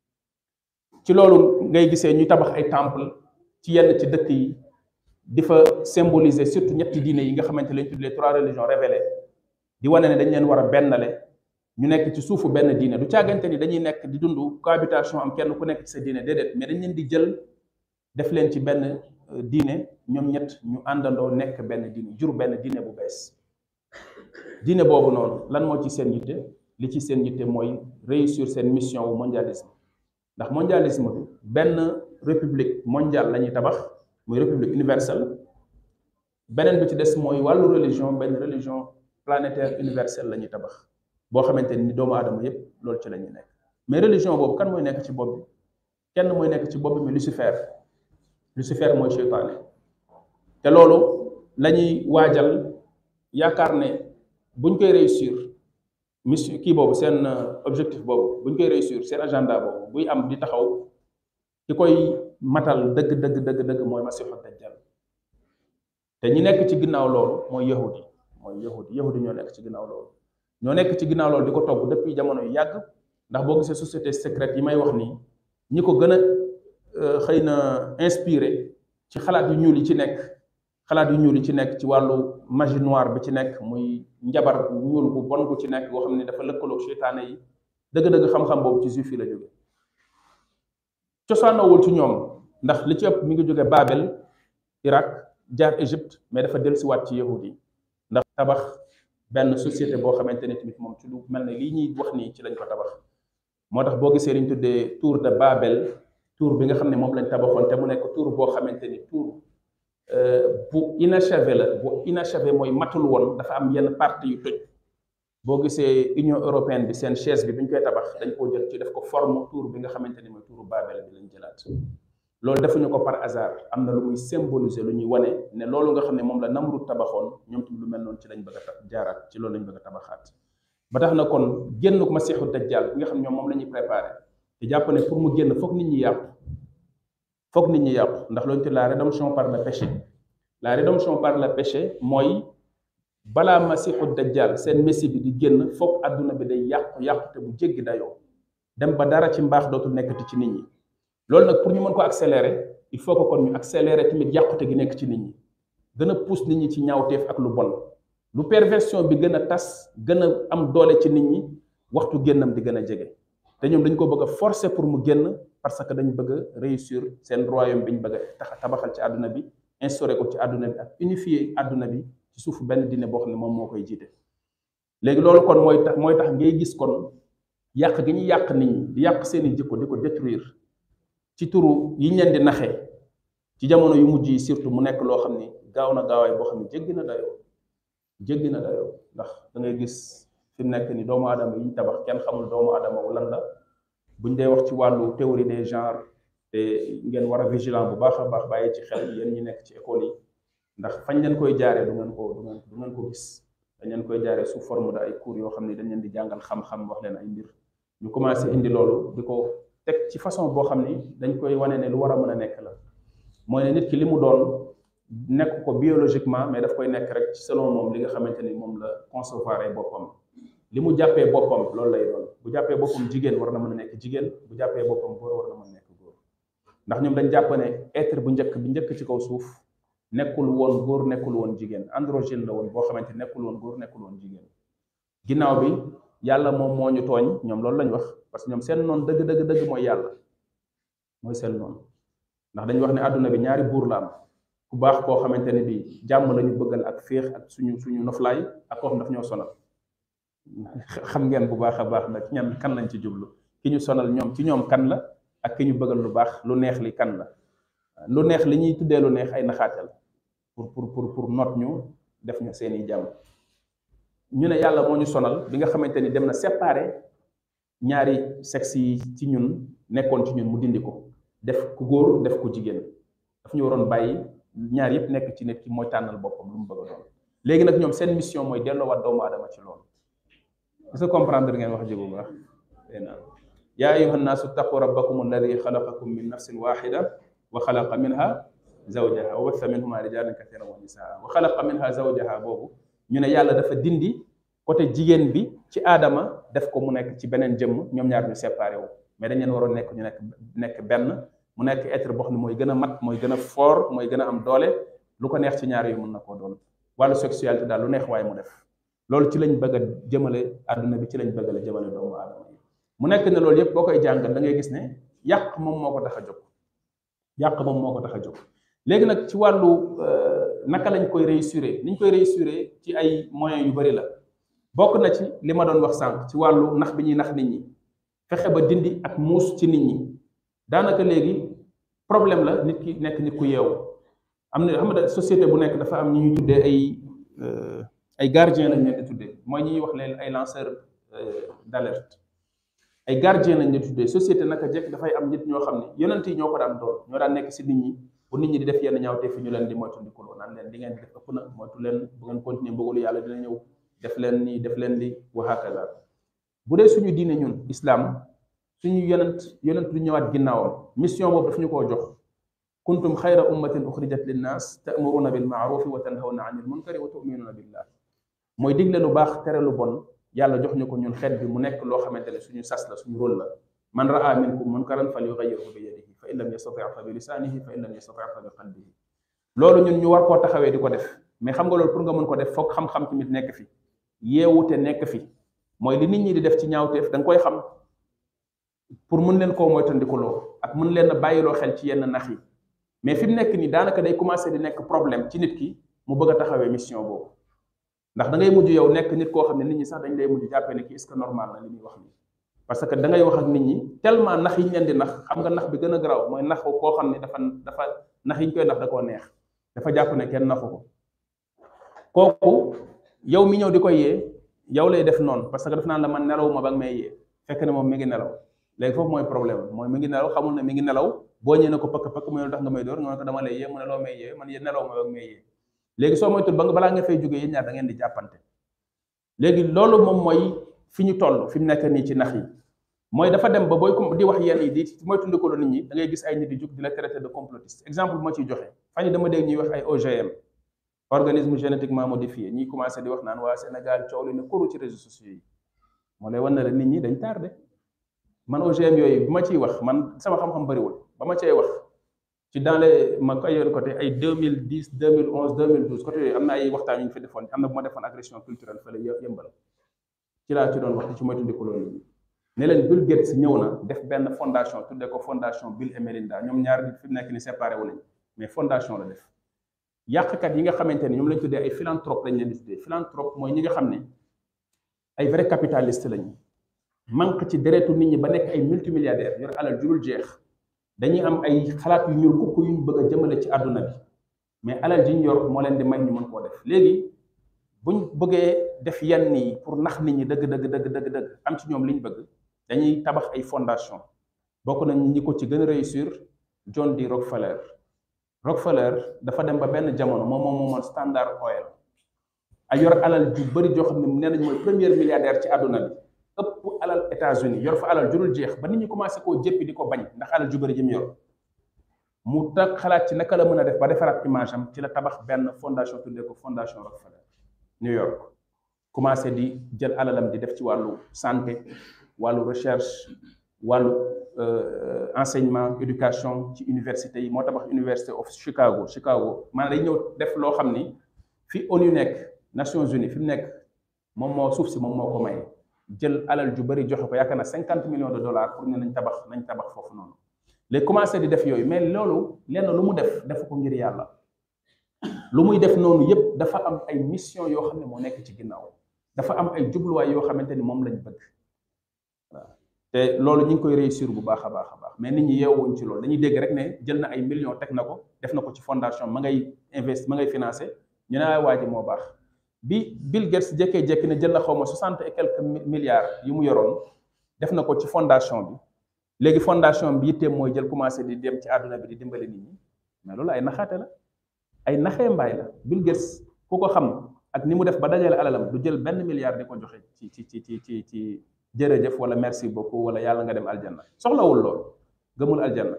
ci loolu ngay gisee ñu tabax ay temple ci yenn ci dëkk yi di fa symboliser surtout ñetti diine yi nga xamante lañ tuddee trois religions révélées di wane ne dañ leen war a bennale ñu nekk ci suufu benn diine du càggante ni dañuy nekk di dund cohabitation am kenn ku nekk ci sa diine déedéet mais dañ leen di jël def leen ci benn diine ñoom ñett ñu àndandoo nekk benn diine jur benn diine bu bees diine boobu noonu lan moo ci seen yitte li ci seen yitte mooy réussir seen mission wu mondialisme ndax mondialisme bi benn république mondiale la ñuy tabax muy république universelle beneen bi ci des mooy wàllu religion benn religion planétaire universelle la ñuy tabax boo xamante ni doomu aadama yépp loolu ci la ñuy nekk mais religion boobu kan mooy nekk ci bopp bi kenn mooy nekk ci bopp bi mais Lucifer Lucifer mooy seytaane te loolu la ñuy waajal yaakaar ne buñ koy réussir mission kii boobu seen objectif boobu buñ koy réussir seen agenda boobu buy am di taxaw ki koy matal dëgg dëgg dëgg dëgg mooy masiixu dajjal te ñi nekk ci ginnaaw loolu mooy yahudi mooy yahudi yahudi ñoo nekk ci ginnaaw loolu ñoo nekk ci ginnaaw loolu di ko togg depuis jamono yu yàgg ndax boo gisee société secrète yi may wax nii ñi ko gën a xëy na inspiré ci xalaat yu ñuul yi ci nekk xalaat yu ñuul yi ci nekk ci wàllu magie noire bi ci nekk muy njabar ñuul bu bon bu ci nekk boo xam ne dafa lëkkaloog seytaane yi dëgg-dëgg xam-xam boobu ci juif yi la jóge cosaanawul ci ñoom ndax li ci ëpp mi ngi jóge Babel Irak jaar Égypte mais dafa dellusiwaat ci yahud yi ndax tabax benn société boo xamante ne tamit moom ci lu mel ne lii ñuy wax nii ci lañ ko tabax moo tax boo gisee liñ tuddee tour de Babel tour bi nga xam ne moom lañ tabaxoon te mu nekk tour boo xamante ni tour bu inachevé la bu inachevé mooy matul woon dafa am yenn partie yu tëj boo gisee Union européenne bi seen chaise bi bi ñu koy tabax dañ koo jël ci def ko forme tour bi nga xamante ni mooy touru Babel bi lañ jëlaat loolu defuñu ko par hasard am na lu muy symboliser lu ñuy wane ne loolu nga xam ne moom la Namrud tabaxoon ñoom tamit lu mel noonu ci lañ bëgg a jaaraat ci loolu lañ bëgg a tabaxaat ba tax na kon génn ko Masiixu Dajjal bi nga xam ne ñoom moom la ñuy préparé te jàpp ne pour mu génn foog nit ñi yàqu foog nit ñi yàqu ndax loolu te la rédemption par le péché la rédemption par le péché mooy balaa Masiixu Dajjal seen messie bi di génn foog àdduna bi day yàqu yàqu te bu jéggi dayoo dem ba dara ci mbaax dootul nekkati ci nit ñi loolu nag pour ñu mën ko accélérer il faut que kon ñu accélérer tamit yàqute gi nekk ci nit ñi gën a pousse nit ñi ci ñaawteef ak lu bon lu perversion bi gën a tas gën a am doole ci nit ñi waxtu génnam di gën a jege te ñoom dañ ko bëgg a forcer pour mu génn parce que dañ bëgg a réussir seen royaume bi ñu bëgg a tax tabaxal ci àdduna bi instauré ko ci àdduna bi ak unifier àdduna bi ci suufu benn diine boo xam ne moom moo koy jiite léegi loolu kon mooy tax mooy tax ngay gis kon yàq gi ñu yàq nit ñi di yàq seeni jikko di ko détruire ci turu yi ñu leen di naxee ci jamono yu mujj yi surtout mu nekk loo xam ni gaaw na gaawaay boo xam ne jéggi na dayoo jéggi na dayoo ndax da ngay gis fi mu nekk ni doomu aadama yi ñu tabax kenn xamul doomu aadama wu lan la buñ dee wax ci wàllu théorie des genres te ngeen war a vigilant bu baax a baax bàyyi ci xel yéen ñi nekk ci école yi ndax fañ leen koy jaaree du ngeen ko du ngeen du ngeen ko gis dañ leen koy jaaree sous forme de ay cours yoo xam ne dañ leen di jàngal xam-xam wax leen ay mbir ñu commencé indi loolu di ko teg ci façon boo xam ni dañ koy wane ne lu war a mën a nekk la mooy ne nit ki li mu doon nekk ko biologiquement mais daf koy nekk rek ci selon moom li nga xamante ni moom la concevoir boppam li mu jàppee boppam loolu lay doon bu jàppee boppam jigéen war na mën a nekk jigéen bu jàppee boppam góor war na mën a nekk góor ndax ñoom dañ jàpp ne être bu njëkk bi njëkk ci kaw suuf nekkul woon góor nekkul woon jigéen androgyne la woon boo xamante ni nekkul woon góor nekkul woon jigéen ginnaaw bi yàlla moom moo ñu tooñ ñoom loolu lañ wax parce que ñoom seen noonu dëgg dëgg dëgg mooy yàlla mooy seen noonu ndax dañu wax ne àdduna bi ñaari buur la am ku baax koo xamante ne bii jàmm la ñu bëggal ak féex ak suñu suñu noflaay ak koo xam daf ñoo sonal xam ngeen bu baax a baax nag ñan kan lañ ci jublu ki ñu sonal ñoom ci ñoom kan la ak ki ñu bëggal lu baax lu neex li kan la lu neex li ñuy tuddee lu neex ay naxaatal pour pour pour pour not ñu def ñu seeni jàmm ñu ne yàlla moo ñu sonal bi nga xamante ni dem na séparer ñaari sexe yi ci ñun nekkoon ci ñun mu dindi ko def ku góor def ku jigéen daf ñu waroon bàyyi ñaar yëpp nekk ci nit ki mooy tànnal boppam lu mu bëgg a doon léegi nag ñoom seen mission mooy delloowaat doomu aadama ci loolu est-ce que comprendre ngeen wax ji bu baax naan yaa ayuha nnaasu ttaqu rabbakum alladi xalaqakum min nafsin waxida wa xalaqa minha zawjaha wa batha minhuma rijalan kathiran wa nisaa wa xalaqa minha zawjaha boobu ñu ne yàlla dafa dindi côté jigéen bi ci aadama def ko mu nekk ci beneen jëmm ñoom ñaar ñu séparé wu mais dañ leen waroon nekk ñu nekk nekk benn mu nekk être boo xam ne mooy gën a mat mooy gën a fort mooy gën a am doole lu ko neex ci ñaar yu mun na koo doon wàllu sexualité daal lu neex waaye mu def loolu ci lañ bëgg a jëmale àdduna bi ci lañ bëgg a jëmale doomu aadama yi mu nekk ne loolu yëpp boo koy jàngal da ngay gis ne yàq moom moo ko tax a jóg yàq moom moo ko tax a jóg léegi nag ci wàllu naka lañ koy réussir niñ koy réussir ci ay moyens yu bari la bokk na ci li ma doon wax sànq ci wàllu nax bi ñuy nax nit ñi fexe ba dindi ak muus ci nit ñi daanaka léegi problème la nit ki nekk nit ku yeewu am na xam nga société bu nekk dafa am ñi ñuy tuddee ay ay gardien lañ leen di tuddee mooy ñi ñuy wax leen ay lanceur d'alerte ay gardien lañ leen di tuddee société naka jekk dafay am nit ñoo xam ne yonent yi ñoo ko daan doon ñoo daan nekk si nit ñi bu nit ñi di def yenn ñaawte fi ñu leen di moytu ndikuloo naan leen li ngeen di def ëpp na moytu leen bu ngeen continuer bëggalu yàlla dina ñëw def leen nii def leen li wa hakaza bu dee suñu diine ñun islam suñu yonent yonent du ñëwaat ginnaawam mission boobu daf ñu koo jox kuntum xayra ummatin uxrijat linnaas ta'muruna bil ma'rufi wa tanhawna anil munkari wa tu'minuna billah mooy digle lu baax tere lu bon yàlla jox ñu ko ñun xeet bi mu nekk loo xamante ne suñu sas la suñu rôle la man raa minkum munkaran falyughayyirhu bi yadihi fa in lam yastati fa bi lisanihi fa in lam yastati fa bi qalbihi loolu ñun ñu war koo taxawee di ko def mais xam nga loolu pour nga mën ko def foog xam-xam tamit nekk fi yeewute nekk fi mooy li nit ñi di def ci ñaawteef da nga koy xam pour mën leen koo moytandikuloo ak mën leen a bàyyiloo xel ci yenn nax yi mais fi mu nekk nii daanaka day commencé di nekk problème ci nit ki mu bëgg a taxawee mission boobu ndax da ngay mujj yow nekk nit koo xam ne nit ñi sax dañ lay mujj jàppee ne kii est-ce que normal na li muy wax nii parce que da ngay wax ak nit ñi tellement nax yi ñu leen di nax xam nga nax bi gën a garaaw mooy nax koo xam ne dafa dafa nax yi ñu koy nax da koo neex dafa jàpp ne kenn naxu ko kooku yow mi ñëw di ko yee yow lay def noonu parce que daf naan la man nelaw ma ba nga may yee fekk ne moom mi ngi nelaw léegi foofu mooy problème mooy mi ngi nelaw xamul ne mi ngi nelaw boo ñëwee ne ko pëkk pëkk mu ne lu tax nga may door nga ne ko dama lay yee mu ne loo may yee man yéen nelaw ma ba nga may yee léegi soo moytul ba nga balaa nga fay jógee yéen ñaar da ngeen di jàppante léegi loolu moom mooy fi ñu toll fi mu nekk nii ci nax yi mooy dafa dem ba booy di wax yenn yi di moytundikoo nit ñi da ngay gis ay nit di jug di la traité de complotiste exemple bu ma ciy joxe fan yi dama dégg ñuy wax ay OGM organisme génétiquement modifié ñuy commencé di wax naan waa Sénégal coow li ne koru ci réseaux sociaux yi moo lay wan ne la nit ñi dañ tardé man OGM yooyu bu ma ciy wax man sama xam-xam bëriwul ba ma cay wax ci dans les ma koy yoon côté ay 2010 2011 2012 côté yooyu am na ay waxtaan yu ñu fi defoon am na bu ma defoon agression culturelle fële yëmbal ci laa ci doon wax ci moytandiku loolu nit ñi ne leen Bill Gates ñëw na def benn fondation tuddee ko fondation Bill et Melinda ñoom ñaar nit fi mu nekk ni séparé wu nañ mais fondation la def yàqkat yi nga xamante ne ñoom lañ tuddee ay philanthrope lañ leen di tuddee philanthrope mooy ñi nga xam ne ay vrai capitaliste lañu manque ci deretu nit ñi ba nekk ay multimilliardaires yor alal jurul jeex dañuy am ay xalaat yu ñuul kukk yu ñu bëgg a jëmale ci àdduna bi mais alal ji ñu yor moo leen di may ñu mën koo def léegi buñ bëggee def yenn yi pour nax nit ñi dëgg dëgg dëgg dëgg dëgg am ci ñoom li ñu bëgg dañuy tabax ay fondation bokk nañ ñi ko ci gën a réussir John D Rockefeller Rockefeller dafa dem ba benn jamono moom moom moomoon Standard Oil ay yor alal ju bëri joo xam ne nee nañ mooy premier milliardaire ci àdduna bi ëpp alal États-Unis yor fa alal jurul jeex ba nit ñi commencé koo jéppi di ko bañ ndax alal ju bëri ji mu yor mu tag xalaat ci naka la mën a def ba defaraat image am ci la tabax benn fondation tuddee ko fondation Rockefeller New York commencé di jël alalam di def ci wàllu santé wàllu recherche wàllu enseignement éducation ci université yi moo tabax University of Chicago Chicago maanaam day ñëw def loo xam ni fi ONU nekk Nations Unies fi mu nekk moom moo suuf si moom moo ko may jël alal ju bëri joxe ko yaakaar na cinquante millions de dollars pour ne nañ tabax nañ tabax foofu noonu léegi commencé di def yooyu mais loolu lenn lu mu def def ko ngir yàlla lu muy def noonu yépp dafa am ay mission yoo xam ne moo nekk ci ginnaaw dafa am ay jubluwaay yoo xamante ni moom lañ bëgg waaw te loolu ñu ngi koy réussir bu baax a baax a baax mais nit ñi yeewuñ ci loolu dañuy dégg rek ne jël na ay millions teg na ko def na ko ci fondation ma ngay invest ma ngay financé ñu ne waa ji moo baax bi Bill Gates jékkee-jékki ne jël na xaw ma soixante et quelques milliards yu mu yoroon def na ko ci fondation bi léegi fondation bi yitteem mooy jël commencé di dem ci àdduna bi di dimbali nit ñi mais loolu ay naxaate la ay naxee mbaay la Bill Gates ku ko xam ak ni mu def ba dajale alalam du jël benn milliard di ko joxe ci ci ci ci ci ci jërëjëf wala merci beaucoup wala yàlla nga dem aljanna soxlawul lool gëmul aljanna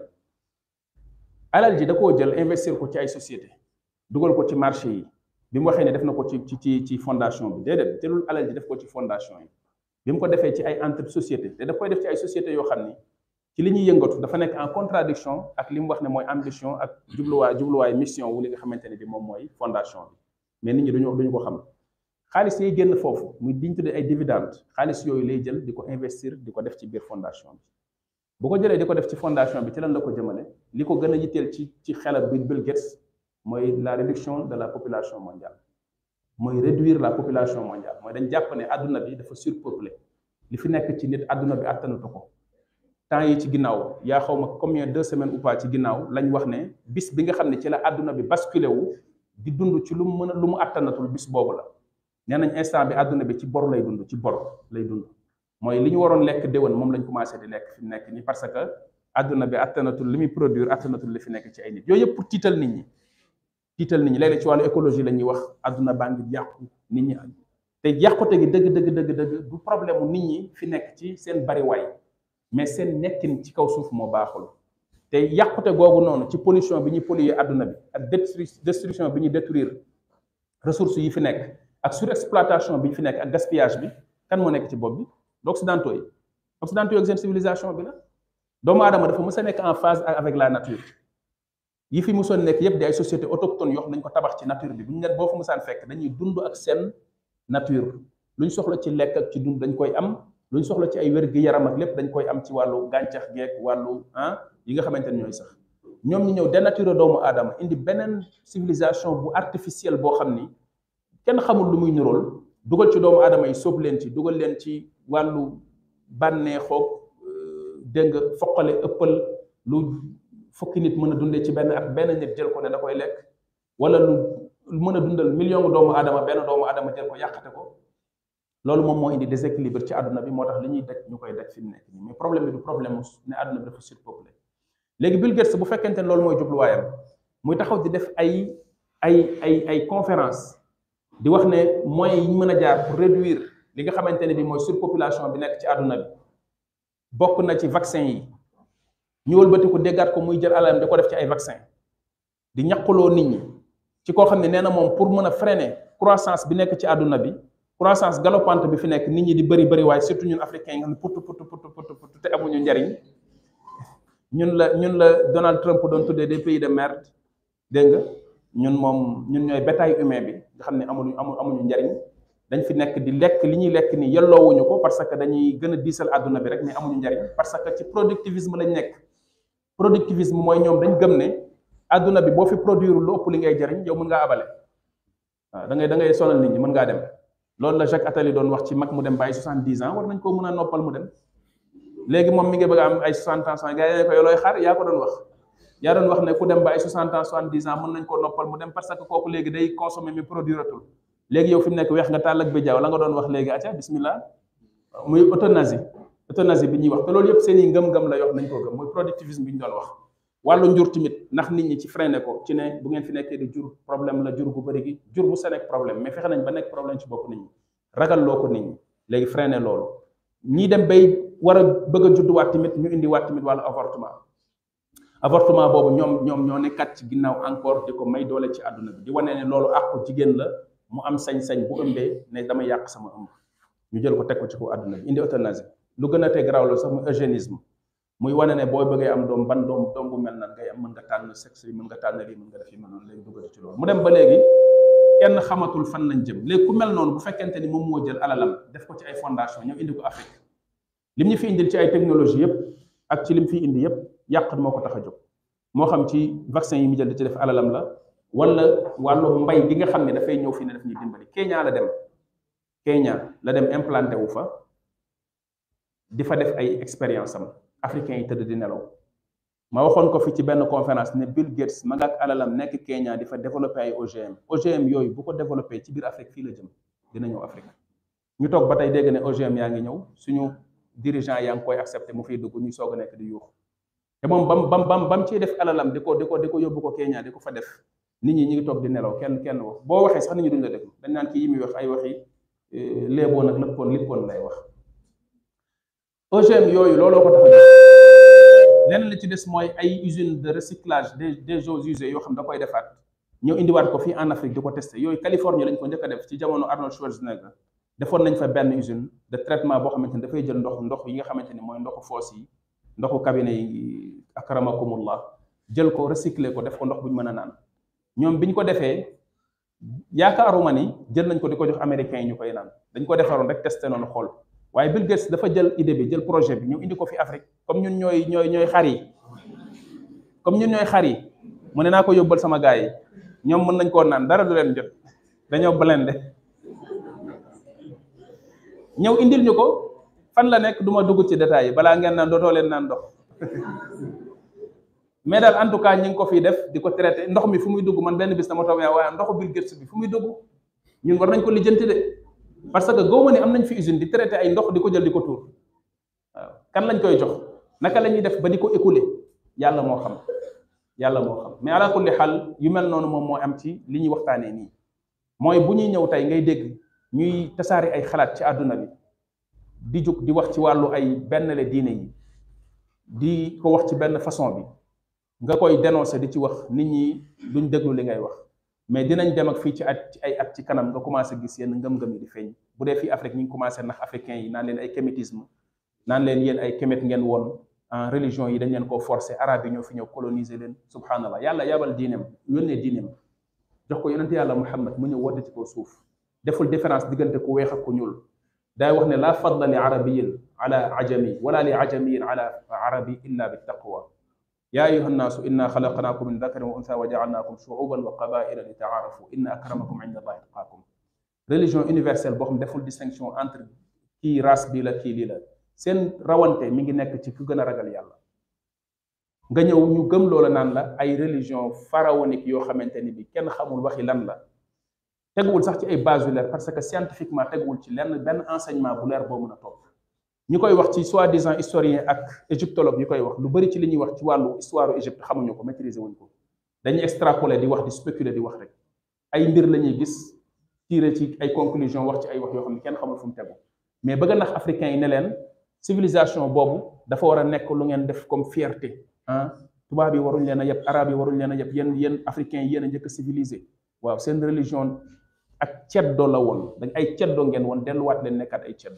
alal ji da koo jël investir ko ci ay société dugal ko ci marché yi bi mu waxee ne def na ko ci ci ci fondation bi déedéet jëlul alal ji def ko ci fondation yi bi mu ko defee ci ay entre société te daf koy def ci ay société yoo xam ni ci li ñuy yëngatu dafa nekk en contradiction ak li mu wax ne mooy ambition ak jubluwaay jubluwaay mission wu li nga xamante ne bi moom mooy fondation bi mais nit ñi duñu duñu ko xam xaalis yi génn foofu muy diñ tuddee ay dividende xaalis yooyu lay jël di ko investir di ko def ci biir fondation bi bu ko jëlee di ko def ci fondation bi ci lan la ko jëmale li ko gën a yitteel ci ci xelal bi Bill Gates mooy la réduction de la population mondiale mooy réduire la population mondiale mooy dañ jàpp ne àdduna bi dafa surpeuplé li fi nekk ci nit àdduna bi àttanatu ko temps yi ci ginnaaw yaa xaw ma combien deux semaines ou pas ci ginnaaw lañ wax ne bis bi nga xam ne ci la àdduna bi basculé wu di dund ci lu mu mën a lu mu àttanatul bis boobu la nee nañ instant bi àdduna bi ci bor lay dund ci bor lay dund mooy li ñu waroon lekk déwén moom lañ commencé di lekk fi mu nekk nii parce que àdduna bi àttanatul li muy produire àttanatul li fi nekk ci ay nit yooyu yëpp pour tiital nit ñi tiital nit ñi léeg-léeg ci wàllu écologie la ñuy wax àdduna baa ngi yàqu nit ñi te yàqute gi dëgg dëgg dëgg dëgg du problème mu nit ñi fi nekk ci seen bariwaay mais seen nekkin ci kaw suuf moo baaxul te yàqute googu noonu ci pollution bi ñuy polluer àdduna bi ak destruction bi ñuy détruire ressources yi fi nekk ak surexploitation bi ñu fi nekk ak gaspillage bi kan moo nekk ci bopp bi occidentaux yi occidentaux yi ak seen civilisation bi la doomu aadama dafa mës a nekk en phase avec la nature yi fi musoon nekk yépp di ay société autochtone yoo xam nañ ko tabax ci nature bi bu ñu ne boo fa musaan fekk dañuy dund ak seen nature lu ñu soxla ci lekk ak ci dund dañ koy am lu ñu soxla ci ay wér-gi-yaram ak lépp dañ koy am ci wàllu gàncax geek wàllu ah yi nga xamante ne ñooy sax ñoom ñu ñëw dénaturé doomu aadama indi beneen civilisation bu artificielle boo xam ni kenn xamul lu muy nirool dugal ci doomu aadama yi sóob leen ci dugal leen ci wàllu bànneexoog dégg nga foqale ëppal lu fukki nit mën a dundee ci benn at benn nit jël ko ne da koy lekk wala lu mën a dundal million doomu aadama benn doomu aadama jël ko yàqate ko loolu moom moo indi déséquilibre ci àdduna bi moo tax li ñuy daj ñu koy daj fi mu nekk nii mais problème bi du problème ne àdduna bi dafa surpeuplé léegi Bill Gates bu fekkente ne loolu mooy jubluwaayam muy taxaw di def ay ay ay ay conférence di wax ne moyens yi ñu mën a jaar pour réduire li nga xamante ne bi mooy surpopulation bi nekk ci àdduna bi bokk na ci vaccin yi ñu wëlbati ko déggaat ko muy jël alalam di ko def ci ay vaccin di ñaquloo nit ñi ci koo xam ne nee na moom pour mën a freiner croissance bi nekk ci àdduna bi croissance galopante bi fi nekk nit ñi di bëri bëri waaye surtout ñun africains yi nga xam ne put put put put put te amuñu njariñ ñun la ñun la Donald Trump doon tuddee des pays de merde dégg nga ñun moom ñun ñooy bétail humain bi nga xam ne amuñu amu amuñu njariñ dañ fi nekk di lekk li ñuy lekk ni yelloowuñu ko parce que dañuy gën a diisal àdduna bi rek mais amuñu njariñ parce que ci productivisme lañ nekk productivisme mooy ñoom dañ gëm ne àdduna bi boo fi produire lu ëpp li ngay jariñ yow mën ngaa abale waaw da ngay da ngay sonal nit ñi mën ngaa dem loolu la Jacques Attali doon wax ci mag mu dem ba ay soixante-dix ans war nañ koo mën a noppal mu dem léegi moom mi ngi bëgg a am ay soixante ans gars yi ne ko yow looy xaar yaa ko doon wax yaa doon wax ne ku dem ba ay soixante ans soixante-dix ans mën nañ koo noppal mu dem parce que kooku léegi day consommer mi produire atul léegi yow fi mu nekk weex nga tàll ak bi jaaw la nga doon wax léegi acca bismillah muy euthanasie euthanasie bi ñuy wax te loolu yëpp seen i ngëm-ngëm la yoo xam nañ koo gëm mooy productivisme bi ñu doon wax wàllu njur tamit ndax nit ñi ci freiné ko ci ne bu ngeen fi nekkee di jur problème la jur gu bëri gi jur bu sa nekk problème mais fexe nañ ba nekk problème ci bopp nit ñi ragal loo ko nit ñi léegi freiné loolu ñii dem bay war a bëgg a judduwaat tamit ñu indi waat tamit wàllu avortement avortement boobu ñoom ñoom ñoo nekkat ci ginnaaw encore di ko may doole ci àdduna bi di wane ne loolu àqu jigéen la mu am sañ-sañ bu ëmbee ne dama yàq sama ëmb ñu jël ko teg ko ci kaw àdduna bi indi euthanasie lu gën a tee garaaw loolu sax muy eugénisme muy wane ne boo bëggee am doom ban doom doom bu mel nan ngay am mën nga tànn sexe yi mën nga tànn lii mën nga def yi mel noonu léegi duggati ci loolu mu dem ba léegi kenn xamatul fan lañ jëm léegi ku mel noonu bu fekkente ni moom moo jël alalam def ko ci ay fondation ñëw indi ko Afrique lim ñu fi indil ci ay technologie yëpp ak ci lim fi indi yëpp yàq moo ko tax a jóg moo xam ci vaccin yi mu jël di ci def alalam la wala wàllu mbay gi nga xam ne dafay ñëw fii ne daf ñuy dimbali Kenya la dem Kenya la dem implanté wu fa di fa def ay expérience am africains yi tëdd di nelaw ma waxoon ko fi ci benn conférence ne Bill Gates ma nga ak alalam nekk Kenya di fa développé ay OGM OGM yooyu bu ko développé ci biir Afrique fii la jëm dina ñëw Afrique ñu toog ba tey dégg ne OGM yaa ngi ñëw suñu dirigeant yaa ngi koy accepté mu fiy dugg ñuy soog a nekk di yuux te moom bam bam bam bam ciy def alalam di ko di ko di ko yóbbu ko Kenya di ko fa def nit ñi ñi ngi toog di nelaw kenn kenn wax boo waxee sax nit ñi duñ la déglu dañ naan kii yi muy wax ay waxi léeboon ak lëppoon lippoon lay wax OGM yooyu looloo ko tax a leneen li ci des mooy ay usine de recyclage des des eaux usées yoo xam da koy defaat ñëw indiwaat ko fii en Afrique di ko testé yooyu Californie lañ ko njëkk a def ci jamono Arnold Schwarzenegger defoon nañ fa benn usine de traitement boo xamante ni dafay jël ndox ndox yi nga xamante ni mooy ndoxu foos yi ndoxu cabinet yi akramakumullah jël ko recycler ko def ko ndox bu ñu mën a naan ñoom bi ñu ko defee yaakaaruma ni jël nañ ko di ko jox américains yi ñu koy naan dañ ko defaroon rek testé noonu xool waaye Bill Gates dafa jël idée bi jël projet bi ñu indi ko fi Afrique comme ñun ñooy ñooy ñooy xar yi comme ñun ñooy xar yi mu ne naa ko yóbbal sama gars yi ñoom mën nañ koo naan dara du leen jot dañoo blende ñëw indil ñu ko fan la nekk du ma dugg ci détails yi balaa ngeen naan dootoo leen naan ndox mais daal en tout cas ñi ngi ko fiy def di ko traité ndox mi fu muy dugg man benn bis dama toog yaa waaye ndoxu Bill Gates bi fu muy dugg ñun war nañ ko lijjanti de parce que góob ne am nañ fi usine di traité ay ndox di ko jël di ko tuur waaw kan lañ koy jox naka la ñuy def ba di ko écouler yàlla moo xam yàlla moo xam mais ala kulli xaal yu mel noonu moom moo am ci li ñuy waxtaanee nii mooy bu ñuy ñëw tey ngay dégg ñuy tasaari ay xalaat ci àdduna bi di jóg di wax ci wàllu ay benn le diine yi di ko wax ci benn façon bi nga koy dénoncer di ci wax nit ñi duñ déglu li ngay wax mais dinañ dem ak fii ci at ci ay at ci kanam nga commencé gis yenn ngëm-ngëm yi di feeñ bu dee fii Afrique ñu ngi commencé nax africains yi naan leen ay kémétisme naan leen yéen ay kémét ngeen woon en religion yi dañ leen koo forcer arabe yi ñoo fi ñëw coloniser leen subhanallah yàlla yabal diineem yónnee diineem jox ko yonent yàlla Muhammad mu ñëw woote ci kaw suuf deful différence diggante ku weex ak ku ñuul daay wax ne laa fadla li arabiyin ala ajami wala li ajamiyin ala arabi illa bi taqwa yaa ayuha nnaasu inna xalaqnaakum min dakarin wa unsa wa jaalnaakum shuuban wa qabaila li taarafu inna akramakum inda allahi atqaakum religion universelle boo xam deful distinction entre kii race bi la kii lii la seen rawante mi ngi nekk ci ku gën a ragal yàlla nga ñëw ñu gëm loola naan la ay religion pharaonique yoo xamante ni bi kenn xamul waxi lan la teguwul sax ci ay base yu leer parce que scientifiquement teguwul ci lenn benn enseignement bu leer boo mën a topp ñi koy wax ci soi-disant historien ak égyptologue yi koy wax lu bari ci li ñuy wax ci wàllu histoire Égypte xamuñu ko maîtriser wuñ ko dañuy extrapoler di wax di spéculer di wax rek ay mbir la ñuy gis tirer ci ay conclusion wax ci ay wax yoo xam ne kenn xamul fu mu tegu mais bëgg nax africains yi ne leen civilisation boobu dafa war a nekk lu ngeen def comme fierté ah tubaab yi waruñ leen a yëpp arabe yi waruñ leen a yëpp yéen yéen africains yi yéen a njëkk a civilisé waaw seen religion ak ceddo la woon dañ ay ceddo ngeen woon delluwaat leen nekkaat ay ceddo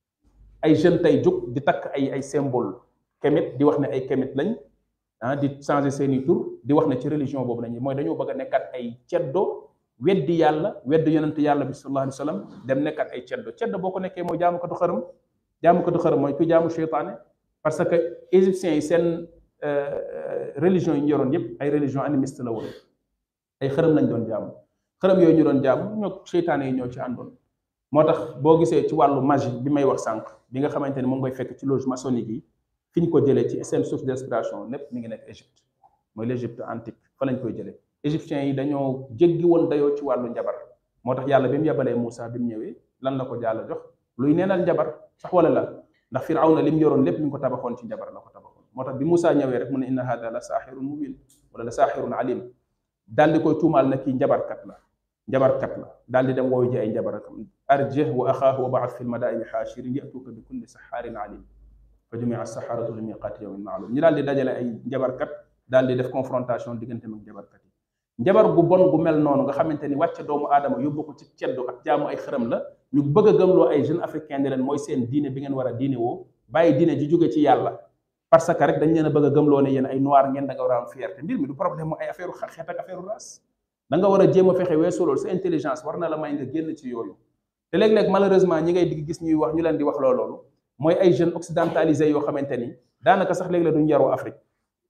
ay jeunes tey jóg di takk ay ay symbole kémit di wax ne ay kémit lañ ah di changer seeni tur di wax ne ci religion boobu lañu mooy dañoo bëgg a nekkaat ay ceddo weddi yàlla weddi yonent yàlla bi sallallahu alayhi wa sallam dem nekkaat ay ceddo ceddo boo ko nekkee mooy jaamukatu xërëm jaamukatu xërëm mooy ku jaamu seytaane parce que égyptiens yi seen religion yi ñu yoroon yépp ay religion animiste la woon ay xërëm lañ doon jaamu xërëm yooyu ñu doon jaamu ñoo seytaane yi ñoo ci àndoon moo tax boo gisee ci wàllu magie bi may wax sànq bi nga xamante ni moom ngay fekk ci loge maçonnique yi fi ñu ko jëlee ci seen source d'inspiration lépp mi ngi nekk Égypte mooy l'Égypte antique fa lañ koy jëlee égyptiens yi dañoo jéggi woon dayoo ci wàllu njabar moo tax yàlla bi mu yabalee Moussa bi mu ñëwee lan la ko jàll jox luy neenal njabar sax wala la ndax Firawna li mu yoroon lépp mi ngi ko tabaxoon ci njabar la ko tabaxoon moo tax bi Moussa ñëwee rek mu ne inna hada la saaxirun mubin wala la saaxirun alim daal di koy tuumaal na kii njabarkat la njabarkat la daal di dem wooyu ji ay njabarakam arjih wa axaahu wa baat fi lmadaini xaashirin yatuuka bi kulli saxaarin alim fa jumia saxaaratu li miqaati yawmin maalum ñi daal di dajale ay njabarkat daal di def confrontation diggante mag njabarkat yi njabar gu bon gu mel noonu nga xamante ni wàcce doomu aadama yóbbu ko ci ceddo ak jaamu ay xërëm la ñu bëgg a gëmloo ay jeunes africains ne leen mooy seen diine bi ngeen war a diine woo bàyyi diine ji jóge ci yàlla parce que rek dañ leen a bëgg a gëmloo ne yéen ay noir ngeen da nga war a am fierté mbir mi du problème mu ay affaire xeet ak affaire race da nga war a jéem a fexe weesu loolu sa intelligence war na la may nga génn ci yooyu te léeg-léeg malheureusement ñi ngay digg gis ñuy wax ñu leen di wax loolu mooy ay jeunes occidentalisés yoo xamante ni daanaka sax léeg-léeg duñ yaroo Afrique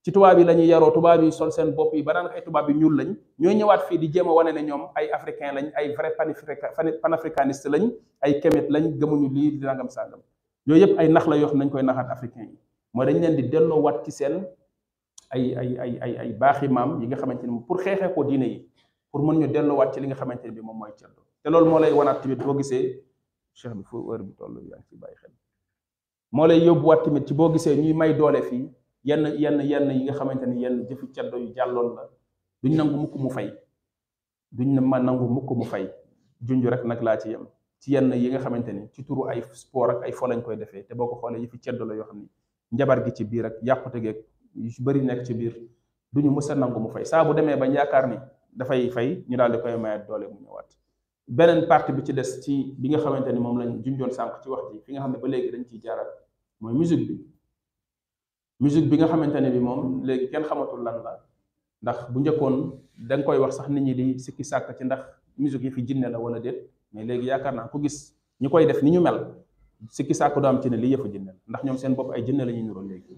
ci tubaab yi la ñuy yaroo tubaab yi sol seen bopp yi ba naan ay tubaab yi ñuul lañ ñooy ñëwaat fii di jéem a wane ne ñoom ay africain lañ ay vrai panafricaniste lañ ay kemet lañ gëmuñu lii di nangam sàngam yooyu yëpp ay nax la yoo xam nañ koy naxaat africain yi mooy dañ leen di delloo wat ci seen ay ay ay ay ay baaxi maam yi nga xamante ni pour xeexee ko diine yi pour mën ñu delloo wat ci li nga xamante ne bi moom mooy ceddo te loolu moo lay wanaat tamit boo gisee cheikh bi fu heure bi toll yaa ngi ci bàyyi xel moo lay yóbbuwaat tamit ci boo gisee ñuy may doole fii yenn yenn yenn yi nga xamante ni yenn jëfi ceddo yu jàlloon la duñ nangu mukk mu fay duñ ma nangu mukk mu fay junj rek nag laa ci yem ci yenn yi nga xamante ni ci turu ay sport ak ay fo lañ koy defee te boo ko xoolee yëfi ceddo la yoo xam ni njabar gi ci biir ak yàqute geeg yu ci bëri nekk ci biir duñu mës a nangu mu fay saa bu demee bañ yaakaar ni dafay fay ñu daal di koy mayat doole mu ñëwaat beneen partie bi ci des ci bi nga xamante ni moom lañ junjoon sànq ci wax ji fi nga xam ne ba léegi dañ ciy jaarat mooy musique bi musique bi nga xamante ne bi moom léegi kenn xamatul lan la ndax bu njëkkoon da nga koy wax sax nit ñi di sikki sàkk ci ndax musique yi fi jinne la wala déet mais léegi yaakaar naa ku gis ñi koy def ni ñu mel sikki sàkk du am ci ne lii yëfu jinne la ndax ñoom seen bopp ay jinne la ñuy nuroo léegi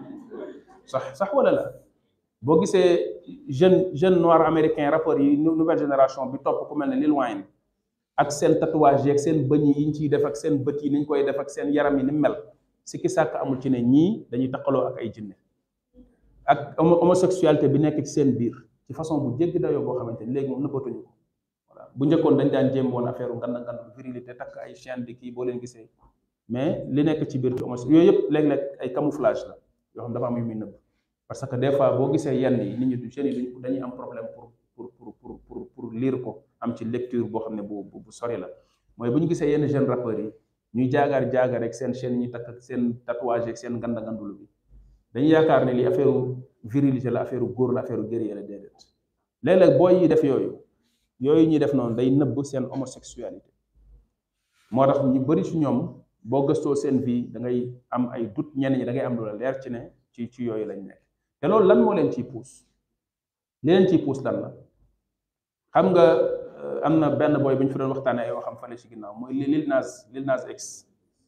sax sax wala la boo gisee jeune jeune noir américain rappeurs yi nouvelle génération bi topp ku mel ne Lil Wayne ak seen tatouage yi ak seen bëñ yi ñu ciy def ak seen bët yi ni ñu koy def ak seen yaram yi ni mel sikki sàkk amul ci ne ñii dañuy taqaloo ak ay jinne ak homosexualité bi nekk ci seen biir ci façon bu jéggi dayoo boo xamante ni léegi moom nëbbatuñu ko voilà bu njëkkoon dañ daan jéem woon affaire nganda nganda virilité takk ay chaîne di kii boo leen gisee mais li nekk ci biir ci homos yooyu yëpp léeg-léeg ay camouflage la yoo xam dafa am yu muy nëbb parce que des fois boo gisee yenn yi nit ñi du jeunes yi dañuy am problème pour pour pour pour pour pour lire ko am ci lecture boo xam ne bu bu sori la mooy bu ñu gisee yenn jeune rappeurs yi ñuy jaagaar jaagaar rek seen chaîne ñi takk ak seen tatouage ak seen nganda ngandulu bi dañuy yaakaar ne li affaire virilité la affaire góor la affaire guerrier la déedéet léeg-léeg booy yi def yooyu yooyu ñuy def noonu day nëbb seen homosexualité moo tax ñu bëri ci ñoom boo gëstoo seen vie da ngay am ay doute ñenn ñi da ngay am lu la leer ci ne ci ci yooyu lañ nekk te loolu lan moo leen ciy puus li leen ciy puus lan la xam nga am na benn booy bu ñu fi doon waxtaanee ay waxam fale ci ginnaaw mooy Lil Nas Lil Nas X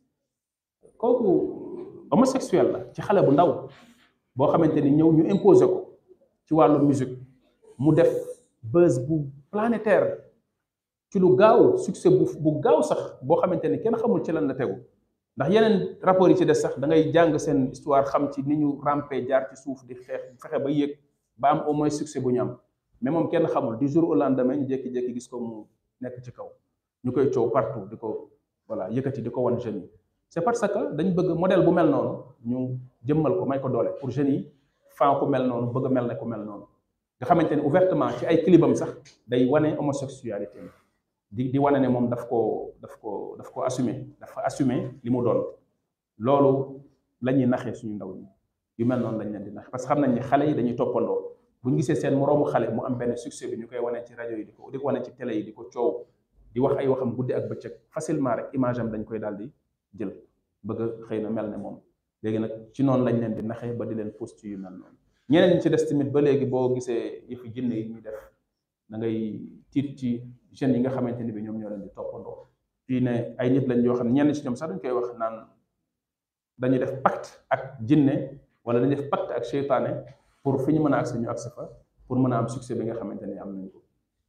kooku homosexuel la ci xale bu ndaw boo xamante ni ñëw ñu imposer ko ci wàllu musique mu def buzz bu planétaire ci lu gaaw succès bu bu gaaw sax boo xamante ni kenn xamul ci lan la tegu ndax yeneen rapport yi ci des sax da ngay jàng seen histoire xam ci ni ñu rampé jaar ci suuf di xeex fexe ba yéeg ba am au moins succès bu ñu am mais moom kenn xamul du jour au lendemain ñu jékki-jékki gis ko mu nekk ci kaw ñu koy coow partout di ko voilà yëkkati di ko wan jeunes yi c'est parce que dañ bëgg modèle bu mel noonu ñu jëmmal ko may ko doole pour jeunes yi fan ku mel noonu bëgg a mel ne ku mel noonu nga xamante ne ouvertement ci ay clipam sax day wane homosexualité di di wane ne moom daf ko daf ko daf ko assumer dafa assumer li mu doon loolu la ñuy naxee suñu ndaw ñi yu mel noonu lañ leen di nax parce que xam nañ ni xale yi dañuy toppandoo bu ñu gisee seen moroomu xale mu am benn succès bi ñu koy wane ci rajo yi di ko di ko wane ci télé yi di ko coow di wax ay waxam guddi ak bëccëg facilement rek image am dañ koy daal di jël bëgg a xëy na mel ne moom léegi nag ci noonu lañ leen di naxee ba di leen post yu mel noonu ñeneen ñi ci des tamit ba léegi boo gisee yëfi jinne yi ñuy def da ngay tiit ci jeunes yi nga xamante ni bi ñoom ñoo leen di toppandoo fii ne ay nit lañ yoo xam ne ñenn ci ñoom sax dañ koy wax naan dañuy def pacte ak jinne wala dañuy def pacte ak seytaane pour fi ñu mën a agsi ñu agsi fa pour mën a am succès bi nga xamante ni am nañ ko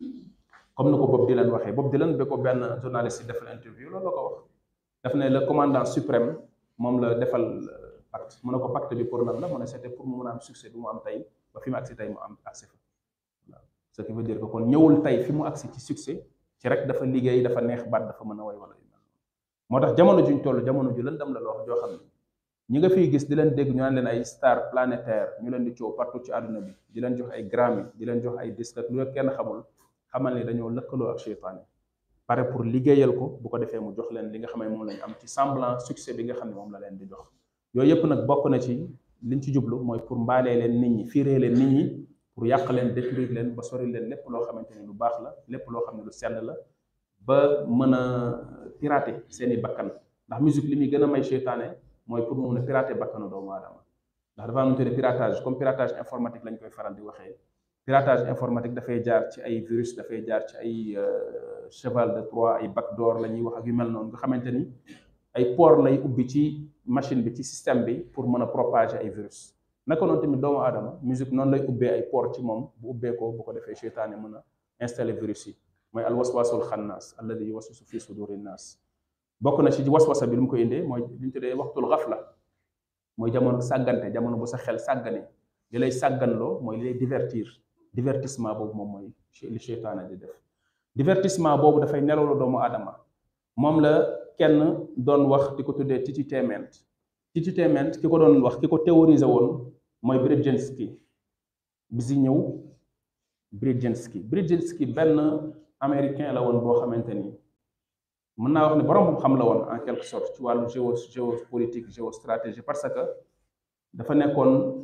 comme ni ko Bob Dylan waxee Bob Dylan ba ko benn journaliste yi defal interview loolu la ko wax daf ne le commandant suprême moom la defal pacte mu ne ko pacte bi pour lan la mu ne c'était pour mu mën a am succès bi mu am tey ba fi mu agsi tey mu am agsi fa waaw ce qui veut dire que kon ñëwul tey fi mu agsi ci succès ci rek dafa liggéey dafa neex baat dafa mën a way wala yu mel moo tax jamono juñ toll jamono ju lëndam la loo joo xam ne ñi nga fiy gis di leen dégg ñu naan leen ay star planétaire ñu leen di coow partout ci àdduna bi di leen jox ay Grammy di leen jox ay disque ak lu kenn xamul xamal ne dañoo lëkkaloo ak seytaane pare pour liggéeyal ko bu ko defee mu jox leen li nga xam ne moom lañ am ci semblant succès bi nga xam ne moom la leen di jox yooyu yëpp nag bokk na ci liñ ci jublu mooy pour mbaalee leen nit ñi fiiree leen nit ñi pour yàq leen détruire leen ba sori leen lépp loo xamante ni lu baax la lépp loo xam ne lu sell la ba mën a pirater seen i bakkan ndax musique li muy gën a may seytaane mooy pour mu mën a pirater bakkanu doomu aadama ndax dafa am lu ñu tuddee piratage comme piratage informatique lañ koy faral di waxee piratage informatique dafay jaar ci ay virus dafay jaar ci ay cheval de Troie ay backdoor la ñuy wax ak yu mel noonu nga xamante ni ay port lay ubbi ci machine bi ci système bi pour mën a propager ay virus naka noonu tamit doomu aadama musique noonu lay ubbee ay port ci moom bu ubbee ko bu ko defee seytaane mën a installé virus yi mooy al waswasul xannaas alladi yuwaswisu fi suduri naas bokk na ci waswasa bi lu mu ko indee mooy li ñu tuddee waxtul xafla mooy jamono sàggante jamono bu sa xel sàggane li lay sàgganloo mooy li lay divertir divertissement boobu moom mooy li seytaane di def divertissement boobu dafay nelawlu doomu aadama moom la kenn doon wax di ko tuddee tititainment tititainment ki ko doon wax ki ko théorisé woon mooy Brzezinski bi si ñëw Brzezinski Brzezinski benn américain la woon boo xamante ni mën naa wax ne borom xam la woon en quelque sorte ci wàllu géo géopolitique géostratégie parce que dafa nekkoon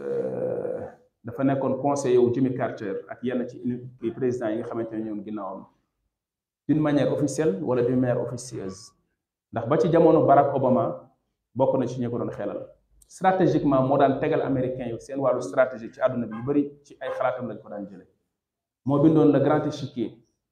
dafa nekkoon conseiller wu Jimmy Carter ak yenn ci président yi nga xamante ne ñoom ginnaawam d'une manière officielle wala d'une manière officieuse ndax ba ci jamono Barack Obama bokk na ci ñi ko doon xelal stratégiquement moo daan tegal américain yi seen wàllu stratégie ci àdduna bi yu bëri ci ay xalaatam lañ ko daan jële moo bindoon le grand échiquier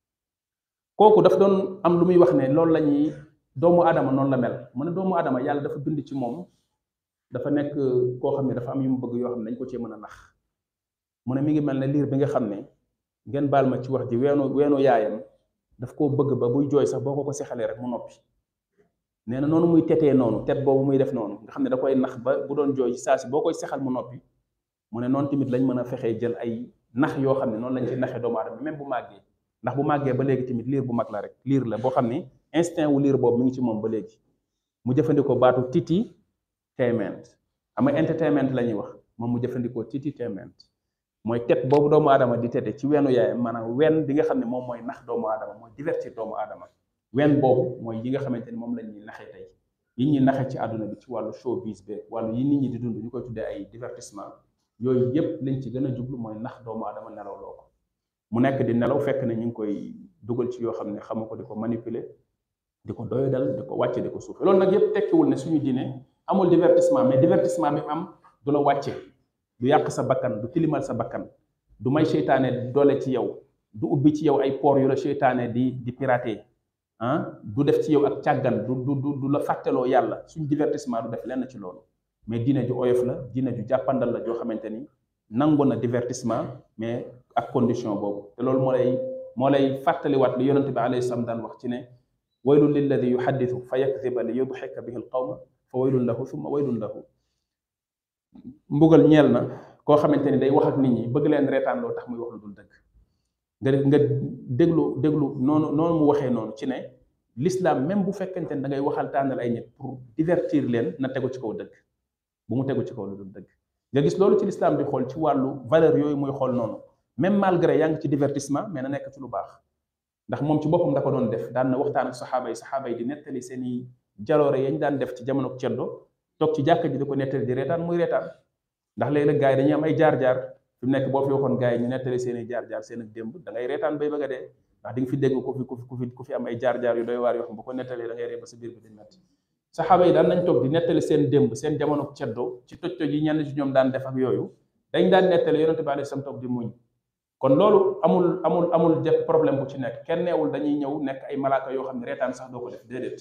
kooku daf doon am lu muy wax ne loolu la ñuy doomu aadama noonu la mel mu ne doomu aadama yàlla dafa bind ci moom dafa nekk koo xam ne dafa am yu mu bëgg yoo xam ne dañ ko cee mën a nax mu ne mi ngi mel ne liir bi nga xam ne ngeen baal ma ci wax ji weenu weenu yaayam daf koo bëgg ba buy jooy sax boo ko ko sexalee rek mu noppi nee na noonu muy tetee noonu tet boobu muy def noonu nga xam ne da koy nax ba bu doon jooy saa si boo koy sexal mu noppi mu ne noonu tamit lañ mën a fexee jël ay nax yoo xam ne noonu lañ ci naxee doomu aadama même bu màggee ndax bu màggee ba léegi tamit liir bu mag la rek liir la boo xam ne instinct wu liir boobu mi ngi ci moom ba léegi mu jëfandikoo baatu titi tainment xam nga entertainment la ñuy wax moom mu jëfandikoo titi tainment mooy tet boobu doomu aadama di tete ci weenu yaayam maanaam wen bi nga xam ne moom mooy nax doomu aadama mooy divertir doomu aadama wen boobu mooy yi nga xamante ni moom la ñuy naxee tey yi ñuy naxee ci àdduna bi ci wàllu showbiz be wàllu yi nit ñi di dund ñu koy tuddee ay divertissement yooyu yépp liñ ci gën a jublu mooy nax doomu aadama nelaw loo ko mu nekk di nelaw fekk ne ñu ngi koy dugal ci yoo xam ne xamu ko di ko manipuler di ko doyadal di ko wàcce di ko suufe loolu nag yépp tekkiwul ne suñu diine amul divertissement mais divertissement bi am du la wàcce du yàq sa bakkan du tilimal sa bakkan du may seytaane doole ci yow du ubbi ci yow ay poor yu la seytaane di di pirater ah du def ci yow ak càggan du du du la fàtteloo yàlla suñ divertissement du def lenn ci loolu mais diine ju oyof la diine ju jàppandal la joo xamante ni nangu na divertissement mais ak condition boobu te loolu moo lay moo lay fàttaliwaat li yonente bi alayhi salaam daan wax ci ne waylun lilladi yuhaddithu fa yakdiba li yudxika bihi alqawma fa waylun lahu thumma waylun lahu mbugal ñeel na koo xamante ni day wax ak nit ñi bëgg leen reetaan loo tax muy wax lu dul dëgg nga nga déglu déglu noonu noonu mu waxee noonu ci ne l'islam même bu fekkente ne da ngay waxal tànnal ay nit pour divertir leen na tegu ci kaw dëgg bu mu tegu ci kaw lu dul dëgg nga gis loolu ci l'islam di xool ci wàllu valeur yooyu muy xool noonu même malgré yaa ngi ci divertissement mais na nekk ci lu baax ndax moom ci boppam da ko doon def daan na waxtaan ak saxaaba yi saxaaba yi di nettali seen i jaloore yañ daan def ci jamono ceddo toog ci jàkka ji di ko nettali di reetaan muy reetaan ndax léeg-léeg gars yi dañuy am ay jaar-jaar fi mu nekk boo fi waxoon gars yi ñu nettali seen i jaar-jaar seen ak démb da ngay reetaan bay bëgg a dee ndax di nga fi dégg ku fi ku fi ku fi am ay jaar-jaar yu doy waar yoo xam bu ko nettalee da ngay ree ba sa biir bi di metti saxaaba yi daan nañ toog di nettali seen démb seen jamono ceddo ci toj-toj yi ñenn ci ñoom daan def ak yooyu dañ daan nettali yonente bi alayhi salaam toog di muñ kon loolu amul amul amul def problème bu ci nekk kenn neewul dañuy ñëw nekk ay malaaka yoo xam ne reetaan sax doo ko def déedéet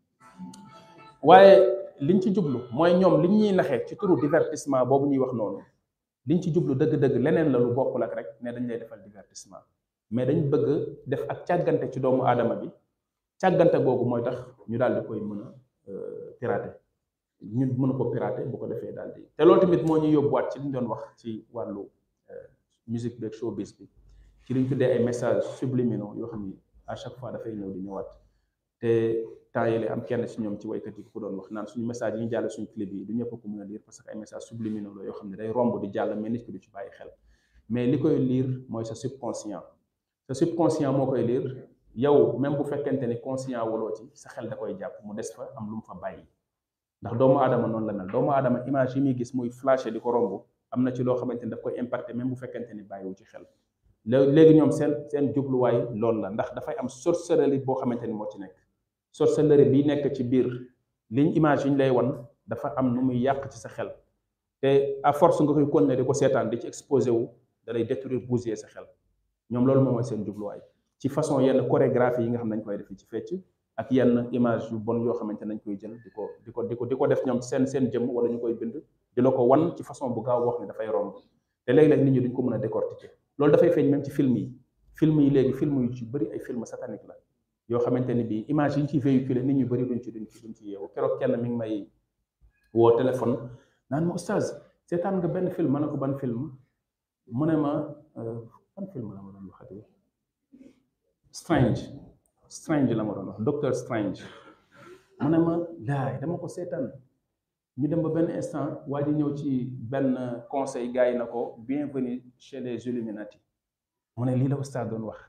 waaye liñ ci jublu mooy ñoom liñ ñuy naxee ci turu divertissement boobu ñuy wax noonu liñ ci jublu dëgg-dëgg leneen la lu bokkul ak rek ne dañ lay defal divertissement mais dañ bëgg def ak càggante ci doomu aadama bi càggante googu mooy tax ñu daal di koy mën a pirater ñu mën ko pirater bu ko defee daal di te loolu tamit moo ñuy yóbbuwaat ci liñ doon wax ci wàllu musique beeg showbiz bi ci liñ tuddee ay messages subliminaux yoo xam ni à chaque fois dafay ñëw di ñëwaat te temps yële am kenn ci ñoom ci waykat yi ku doon wax naan suñu message yi ñu jàll suñu clip yi du ñëpp ko mën a lire parce que ay messages subliminaux la yoo xam ne day romb di jàll mais nit ki du ci bàyyi xel mais li koy lire mooy sa subconscient sa subconscient moo koy lire yow même bu fekkente ni conscient waloo ci sa xel da koy jàpp mu des fa am lu mu fa bàyyi ndax doomu aadama noonu la mel doomu aadama image yi muy gis muy flashé di ko romb am na ci loo xamante ni daf koy impacté même bu fekkente ni bàyyiwu ci xel léegi ñoom seen seen jubluwaay loolu la ndax dafay am sorcellerie boo xamante ni moo ci nekk sorcellerie bi nekk ci biir liñ image yi ñu lay wan dafa am nu muy yàq ci sa xel te à force nga koy continuer di ko seetaan di ci exposé wu da lay détruire bousiller sa xel ñoom loolu moom mooy seen jubluwaay ci façon yenn chorégraphie yi nga xam ne dañ koy def ci fecc ak yenn image yu bon yoo xamante nañ koy jël di ko di ko di ko di ko def ñoom seen seen jëmm wala ñu koy bind di la ko wan ci façon bu gaaw boo xam ne dafay romb te léeg-léeg nit ñi duñ ko mën a décortiquer loolu dafay feeñ même ci film yi film yi léegi film yu ci bëri ay film satanique la yoo xamante ni bii image yi ñu ciy véhiculer nit ñu bëri duñ ci duñ ci duñ ci yeewu keroog kenn mi ngi may woo téléphone naan ma oustaz seetaan nga benn film ma ne ko ban film mu ne ma ban film la ma doon waxati strange strange la ma doon wax docteur strange mu ne ma laay dama ko seetaan ñu dem ba benn instant waa ji ñëw ci benn conseil gars yi na ko bienvenue chez les Illuminati mu ne lii la oustaz doon wax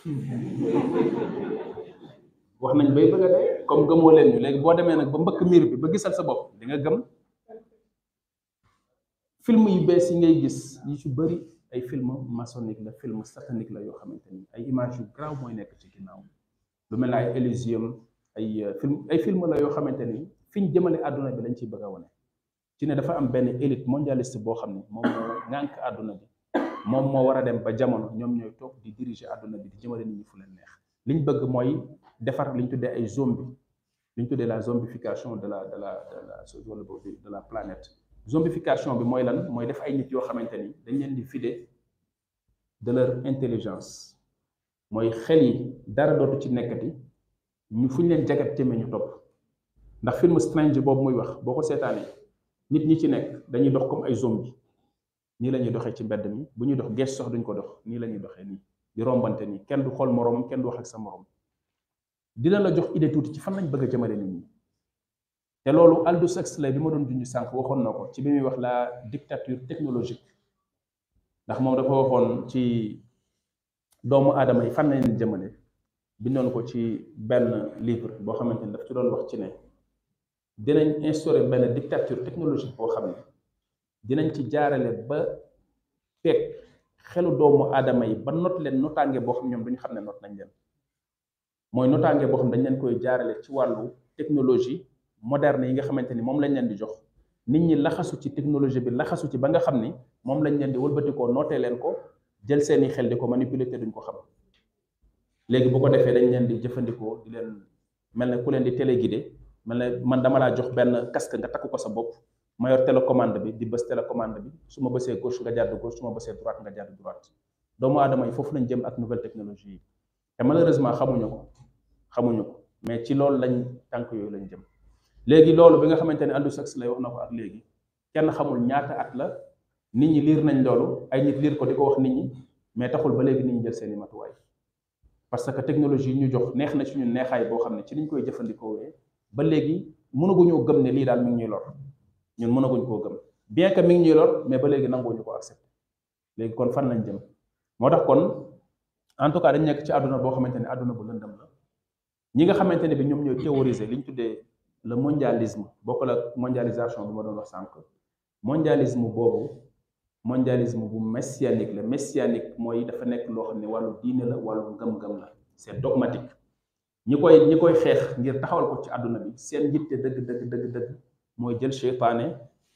wax nañ bay bëgg a dee comme gëmoo leen ñu léegi boo demee nag ba mbëkk miir bi ba gisal sa bopp di nga gëm film yu bees yi ngay gis yi ci bëri ay film maçonnique la film satanique la yoo xamante ni ay image yu grave mooy nekk ci ginnaaw lu mel ne ay Elysium ay film ay film la yoo xamante ni fi ñu jëmale àdduna bi lañ ciy bëgg a wane ci ne dafa am benn élite mondialiste boo xam ni moom moo ŋànk àdduna bi moom moo war a dem ba jamono ñoom ñooy toog di diriger àdduna bi di jëmale nit ñi fu leen neex liñ bëgg mooy defar liñ tuddee ay zombie liñ tuddee la zombification de la de la de la de la planète zombification bi mooy lan mooy def ay nit yoo xamante ni dañ leen di vider de leur intelligence mooy xel yi dara dootu ci nekkati ñu fu ñu leen jagat téeme ñu topp ndax film strange boobu muy wax boo ko seetaanee nit ñi ci nekk dañuy dox comme ay zombie nii la ñuy doxee ci mbedd mi bu ñuy dox gees sox duñ ko dox nii la ñuy doxee nii di rombante nii kenn du xool moroomam kenn du wax ak sa moroom dina la jox idée tuuti ci fan lañ bëgg a jëmale nit ñi te loolu Aldous Huxley bi ma doon junj sànq waxoon na ko ci bi muy wax la dictature technologique ndax moom dafa waxoon ci doomu aadama yi fan lañ leen jëmale bindoon ko ci benn livre boo xamante ni daf ci doon wax ci ne dinañ instaurer benn dictature technologique boo xam ne dinañ ci jaarale ba teg xelu doomu aadama yi ba not leen notaange boo xam ñoom duñu xam ne not nañ leen mooy notaange boo xam dañ leen koy jaarale ci wàllu technologie moderne yi nga xamante ni moom lañ leen di jox nit ñi laxasu ci technologie bi laxasu ci ba nga xam ni moom lañ leen di wëlbatikoo nootee leen ko jël seeni xel di ko manipuler te duñ ko xam léegi bu ko defee dañ leen di jëfandikoo di leen mel ne ku leen di téléguidé mel ne man dama laa jox benn casque nga takk ko sa bopp ma yor télécommande bi di bës télécommande bi su ma bësee gauche nga jàdd gauche su ma bësee droite nga jàdd droite doomu aadama yi foofu lañ jëm ak nouvelle technologie yi te malheureusement xamuñu ko xamuñu ko mais ci loolu lañ tànk yooyu lañ jëm léegi loolu bi nga xamante ne Aldous Huxley wax na ko ak léegi kenn xamul ñaata at la nit ñi liir nañ loolu ay nit liir ko di ko wax nit ñi mais taxul ba léegi nit ñi jël seeni matuwaay parce que technologie yi ñu jox neex na ci ñun neexaay boo xam ne ci niñ koy jëfandikoo ba léegi mënaguñoo gëm ne lii daal mi ngi ñuy lor ñun mënaguñ koo gëm bien que mi ngi ñuy lor mais ba léegi nanguwuñu ko accepté léegi kon fan lañ jëm moo tax kon en tout cas dañ nekk ci àdduna boo xamante ne àdduna bu lëndëm la ñi nga xamante ne bi ñoom ñooy théoriser li ñu tuddee le mondialisme bokkul ak mondialisation bi ma doon wax sànq mondialisme boobu mondialisme bu messianique la messianique mooy dafa nekk loo xam ne wàllu diine la wàllu ngëm-ngëm la c'est dogmatique ñi koy ñi koy xeex ngir taxawal ko ci àdduna bi seen yitte dëgg dëgg dëgg dëgg mooy jël seytaane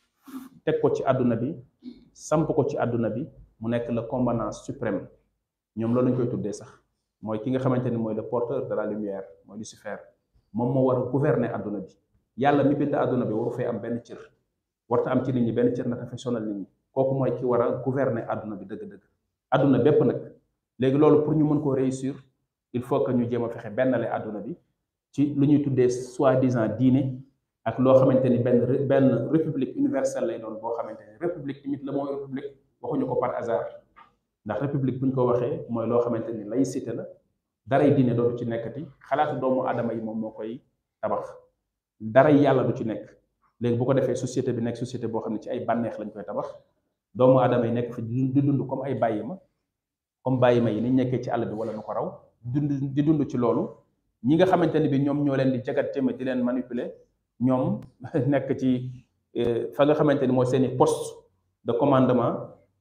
teg ko ci àdduna bi samp ko ci àdduna bi mu nekk le commandant suprême ñoom loolu lañ koy tuddee sax mooy ki nga xamante ni mooy le porteur de la lumière mooy Lucifer moom moo war a gouverner àdduna bi yàlla mi bind àdduna bi waru fee am benn cër warta am ci nit ñi benn cër na dafay sonal nit ñi kooku mooy ki war a gouverner àdduna bi dëgg-dëgg àdduna bépp nag léegi loolu pour ñu mën koo réussir il faut que ñu jéem a fexe bennale àdduna bi ci lu ñuy tuddee soi-disant diine ak loo xamante ni benn benn république universelle lay doon boo xamante ni république tamit la mooy république waxuñu ko par hasard ndax république bu ñu ko waxee mooy loo xamante ni laïcité la daray diine dootu ci nekkati xalaatu doomu aadama yi moom moo koy tabax daray yàlla du ci nekk léegi bu ko defee société bi nekk société boo xam ne ci ay bànneex lañ koy tabax doomu aadama yi nekk fi di dund comme ay bàyyi ma comme bàyyi ma yi ni nekkee ci àll bi wala nu ko raw dund di dund ci loolu ñi nga xamante ni bi ñoom ñoo leen di jagat téema di leen manipuler ñoom nekk ci fa nga xamante ni mooy seeni poste de commandement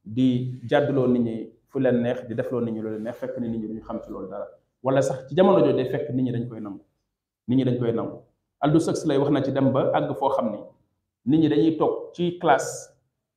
di jàdduloo nit ñi fu leen neex di defloo nit ñi loolu neex fekk ni nit ñi duñu xam ci loolu dara wala sax ci jamono jooju day fekk nit ñi dañ koy nangu nit ñi dañ koy nangu Aldous Huxley wax na ci dem ba àgg foo xam ni nit ñi dañuy toog ci classe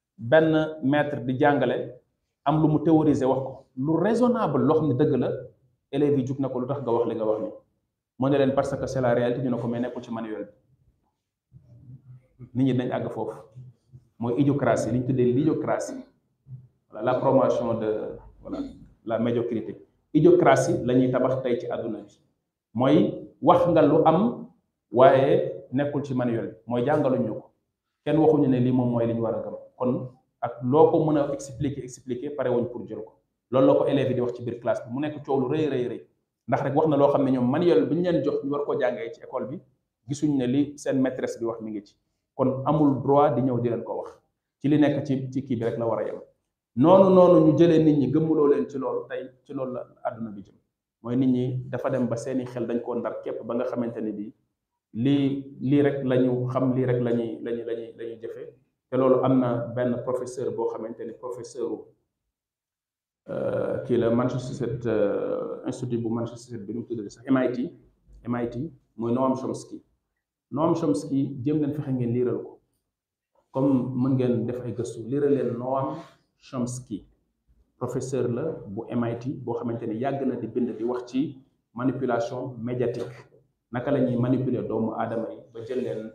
benn maître di jàngale am lu mu théoriser wax ko lu raisonnable loo xam ne dëgg la élèves yi jug na ko lu tax nga wax li nga wax ni moo ne leen parce que c'est la réalité ñu ne ko mais nekkul ci manuel bi nit ñi dañ àgg foofu mooy idiocratie li ñu tuddee l'idiocratie voilà la promotion de voilà la médiocrité idiocratie la ñuy tabax tey ci àdduna bi mooy wax nga lu am waaye nekkul ci manuel bi mooy jàngaluñu ko kenn waxuñu ne lii moom mooy li ñu war a gëm kon ak loo ko mën a expliquer expliquer pare wuñ pour jël ko loolu la ko élèves yi di wax ci biir classe bi mu nekk coow lu rëy rëy rëy ndax rek wax na loo xam ne ñoom manuel bi ñu leen jox ñu war koo jàngee ci école bi gisuñ ne li seen maîtresse bi wax mi ngi ci kon amul droit di ñëw di leen ko wax ci li nekk ci ci kii bi rek la war a yem noonu noonu ñu jëlee nit ñi gëmmuloo leen ci loolu tey ci loolu la àdduna bi jëm mooy nit ñi dafa dem ba seeni xel dañ koo ndar képp ba nga xamante ne bii lii lii rek la ñu xam lii rek la ñuy lañu lañuy la ñuy jëfe te loolu am na benn professeur boo xamante ni professeur kii la Massachusetts institut bu Massachusetts bi nu mu tuddee sax MIT MIT mooy Noam Chomsky Noam Chomsky jéem leen fexe ngeen liiral ko comme mën ngeen def ay gëstu liiral leen Noam Chomsky professeur la bu MIT boo xamante ni yàgg na di bind di wax ci manipulation médiatique naka la ñuy manipuler doomu aadama yi ba jël leen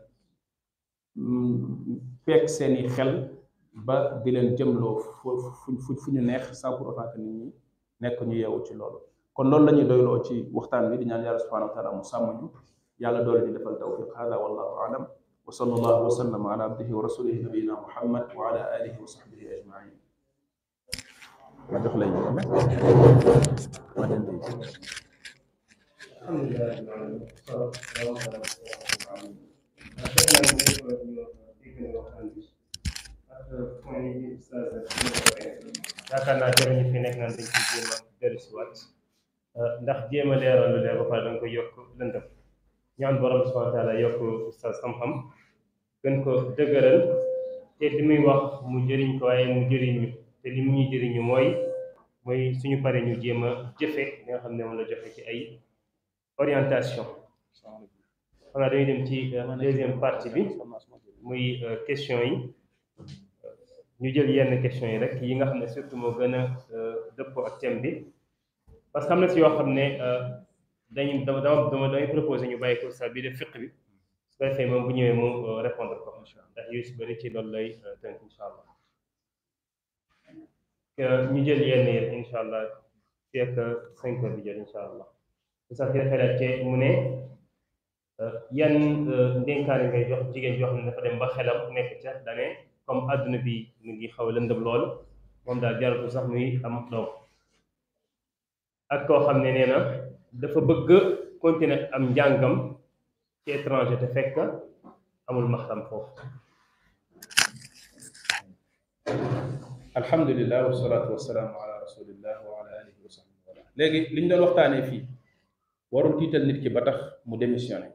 fekk seeni xel ba di leen jëmloo fu fu fu ñu neex sans pour autant que nit ñi nekk ñu yeewu ci loolu kon loolu la ñuy doyloo ci waxtaan bi di ñaan yàlla subhanahu wa taala mu sàmm ñu yàlla doole ñu defal tawfiq hada wallahu alam wa sallallahu wa sallam ala abdihi wa rasulihi nabiyina muhammad wa ala alihi wa sahbihi ajmain ma jox lay ma den di yaakaar naa jërëñu fi nekk naan dañ ci jéem a dellusiwaat ndax jéem a leeral lu leer ba pare danga ko yokk lëndëm ñaan borom subhanahu wa taala yokk ustaz xam-xam gën ko dëgëral te li muy wax mu jëriñ ko waaye mu jëriñu te li mu ñuy jëriñu mooy mooy suñu pare ñu jéem a jëfe li nga xam ne moom la joxe ci ay orientation xam naa dañuy dem ci deuxième partie bi muy question yi ñu jël yenn question yi rek yi nga xam ne surtout moo gën a dëppoo ak thème bi parce que am na si yoo xam ne dañu dama dama dama damay proposé ñu bàyyi ko sa bi def fiq bi su ko defee moom bu ñëwee mu répondre ko ndax yooyu si bëri ci loolu lay tënk incha allah ñu jël yenn yi incha allah fii ak cinq heures bi jël incha allah sax ki dafay laajte mu ne yan ndénkaane ngay jox jigéen joo xam ne dafa dem ba xelam nekk ca dane comme àdduna bi mu ngi xaw a lëndëm lool moom daal jaratu sax muy am doom ak koo xam ne nee na dafa bëgg continuer am njàngam ci étranger te fekk amul maxram foofu alhamdulilah wasalaatu wasalaamu ala rasulillah wa ala alihi wa sahbihi wala léegi li ñu doon waxtaanee fii warul tiital nit ki ba tax mu démissionné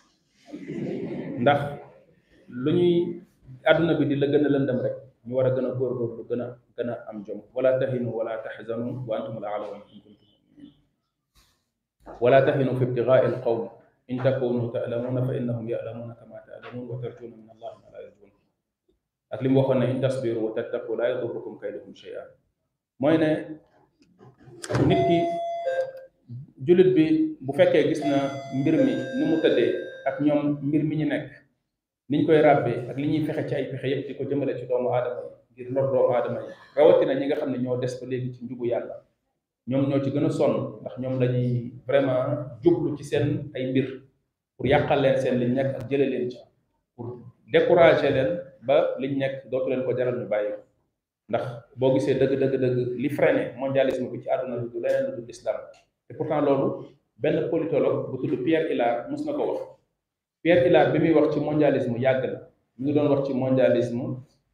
ndax lu ñuy àdduna bi di la gën a lëndëm rek ñu war a gën a góorgóorlu gën a gën a am jom wala tahinu wala tahzanu wa antum al a'lawna in kuntum mu'minin wala tahinu fi ibtigaai al qawm in takunu ta'lamuna fa innahum ya'lamuna kama ta'lamun wa tarjuna min allahi ma la yarjun ak li mu waxoon ne in tasbiru wa tattaqu la yadurrukum kayduhum shay'an mooy ne nit ki jullit bi bu fekkee gis na mbir mi ni mu tëddee ak ñoom mbir mi ñu nekk niñ koy ràbbee ak li ñuy fexe ci ay pexe yëpp di ko jëmale ci doomu aadama yi ngir lor doomu aadama yi rawatina ñi nga xam ne ñoo des ba léegi ci njubu yàlla ñoom ñoo ci gën a sonn ndax ñoom lañuy vraiment jublu ci seen ay mbir pour yàqal leen seen liñ nekk ak jële leen ci pour décourager leen ba liñ nekk dootu leen ko jaral ñu bàyyi ko ndax boo gisee dëgg dëgg dëgg li freiné mondialisme bi ci àdduna bi du leneen lu dul islam te pourtant loolu benn politologue bu tudd Pierre Hillard mus na ko wax Pierre Hillard bi muy wax ci mondialisme yàgg na mu ngi doon wax ci mondialisme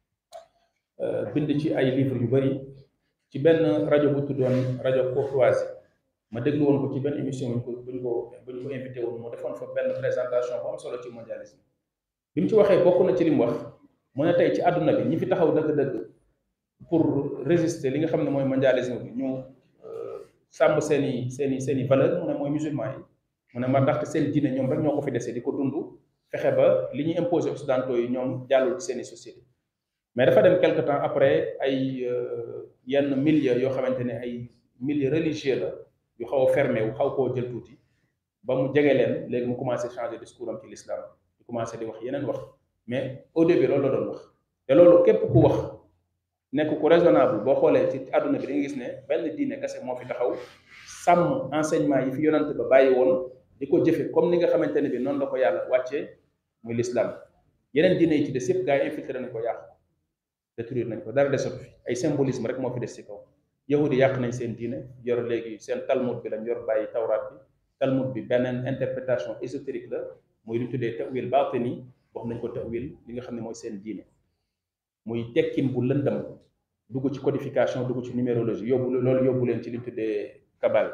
bind ci ay livres yu bari ci benn rajo bu tuddoon rajo Courtoisie ma déglu woon ko ci benn émission buñ ko buñ ko buñ ko invité woon mu defoon fa benn présentation bu am solo ci mondialisme bi mu ci waxee bokk na ci li mu wax mu ne tey ci àdduna bi ñi fi taxaw dëgg-dëgg pour résister li nga xam ne mooy mondialisme bi ñu sàmm seen i seen i seen i valeur mu ne mooy musulman yi mu ne ma ndaxte seen diine ñoom rek ñoo ko fi dese di ko dund fexe ba li ñuy imposé occidentaux yi ñoom jàllul ci seen i société mais dafa dem quelque temps après ay yenn milieu yoo xamante ne ay milieu religieux la yu xaw a fermé wu xaw koo jël tuuti ba mu jege leen léegi mu commencé changer discours am ci l'islam di commencé di wax yeneen wax mais au début loolu la doon wax te loolu képp ku wax nekk ku raisonnable boo xoolee ci àdduna bi da nga gis ne benn diine kese moo fi taxaw sàmm enseignement yi fi yonante ba bàyyi woon di ko jëfe comme ni nga xamante ne bi noonu la ko yàlla wàccee muy l'islam yeneen diine yi ci des yëpp gaa yi infiltré nañ ko yàq détruire nañ ko dara desatu fi ay symbolisme rek moo fi des ci kaw yahudi yàq nañ seen diine yor léegi seen talmud bi lañ yor bàyyi tawraat bi talmud bi beneen interprétation ésotérique la muy lu ñu tuddee tawil baatini wax nañ ko tawil li nga xam ne mooy seen diine muy tekkin bu lëndam dugg ci codification dugg ci numérologie yóbbu loolu yóbbu leen ci li ñu tuddee kabal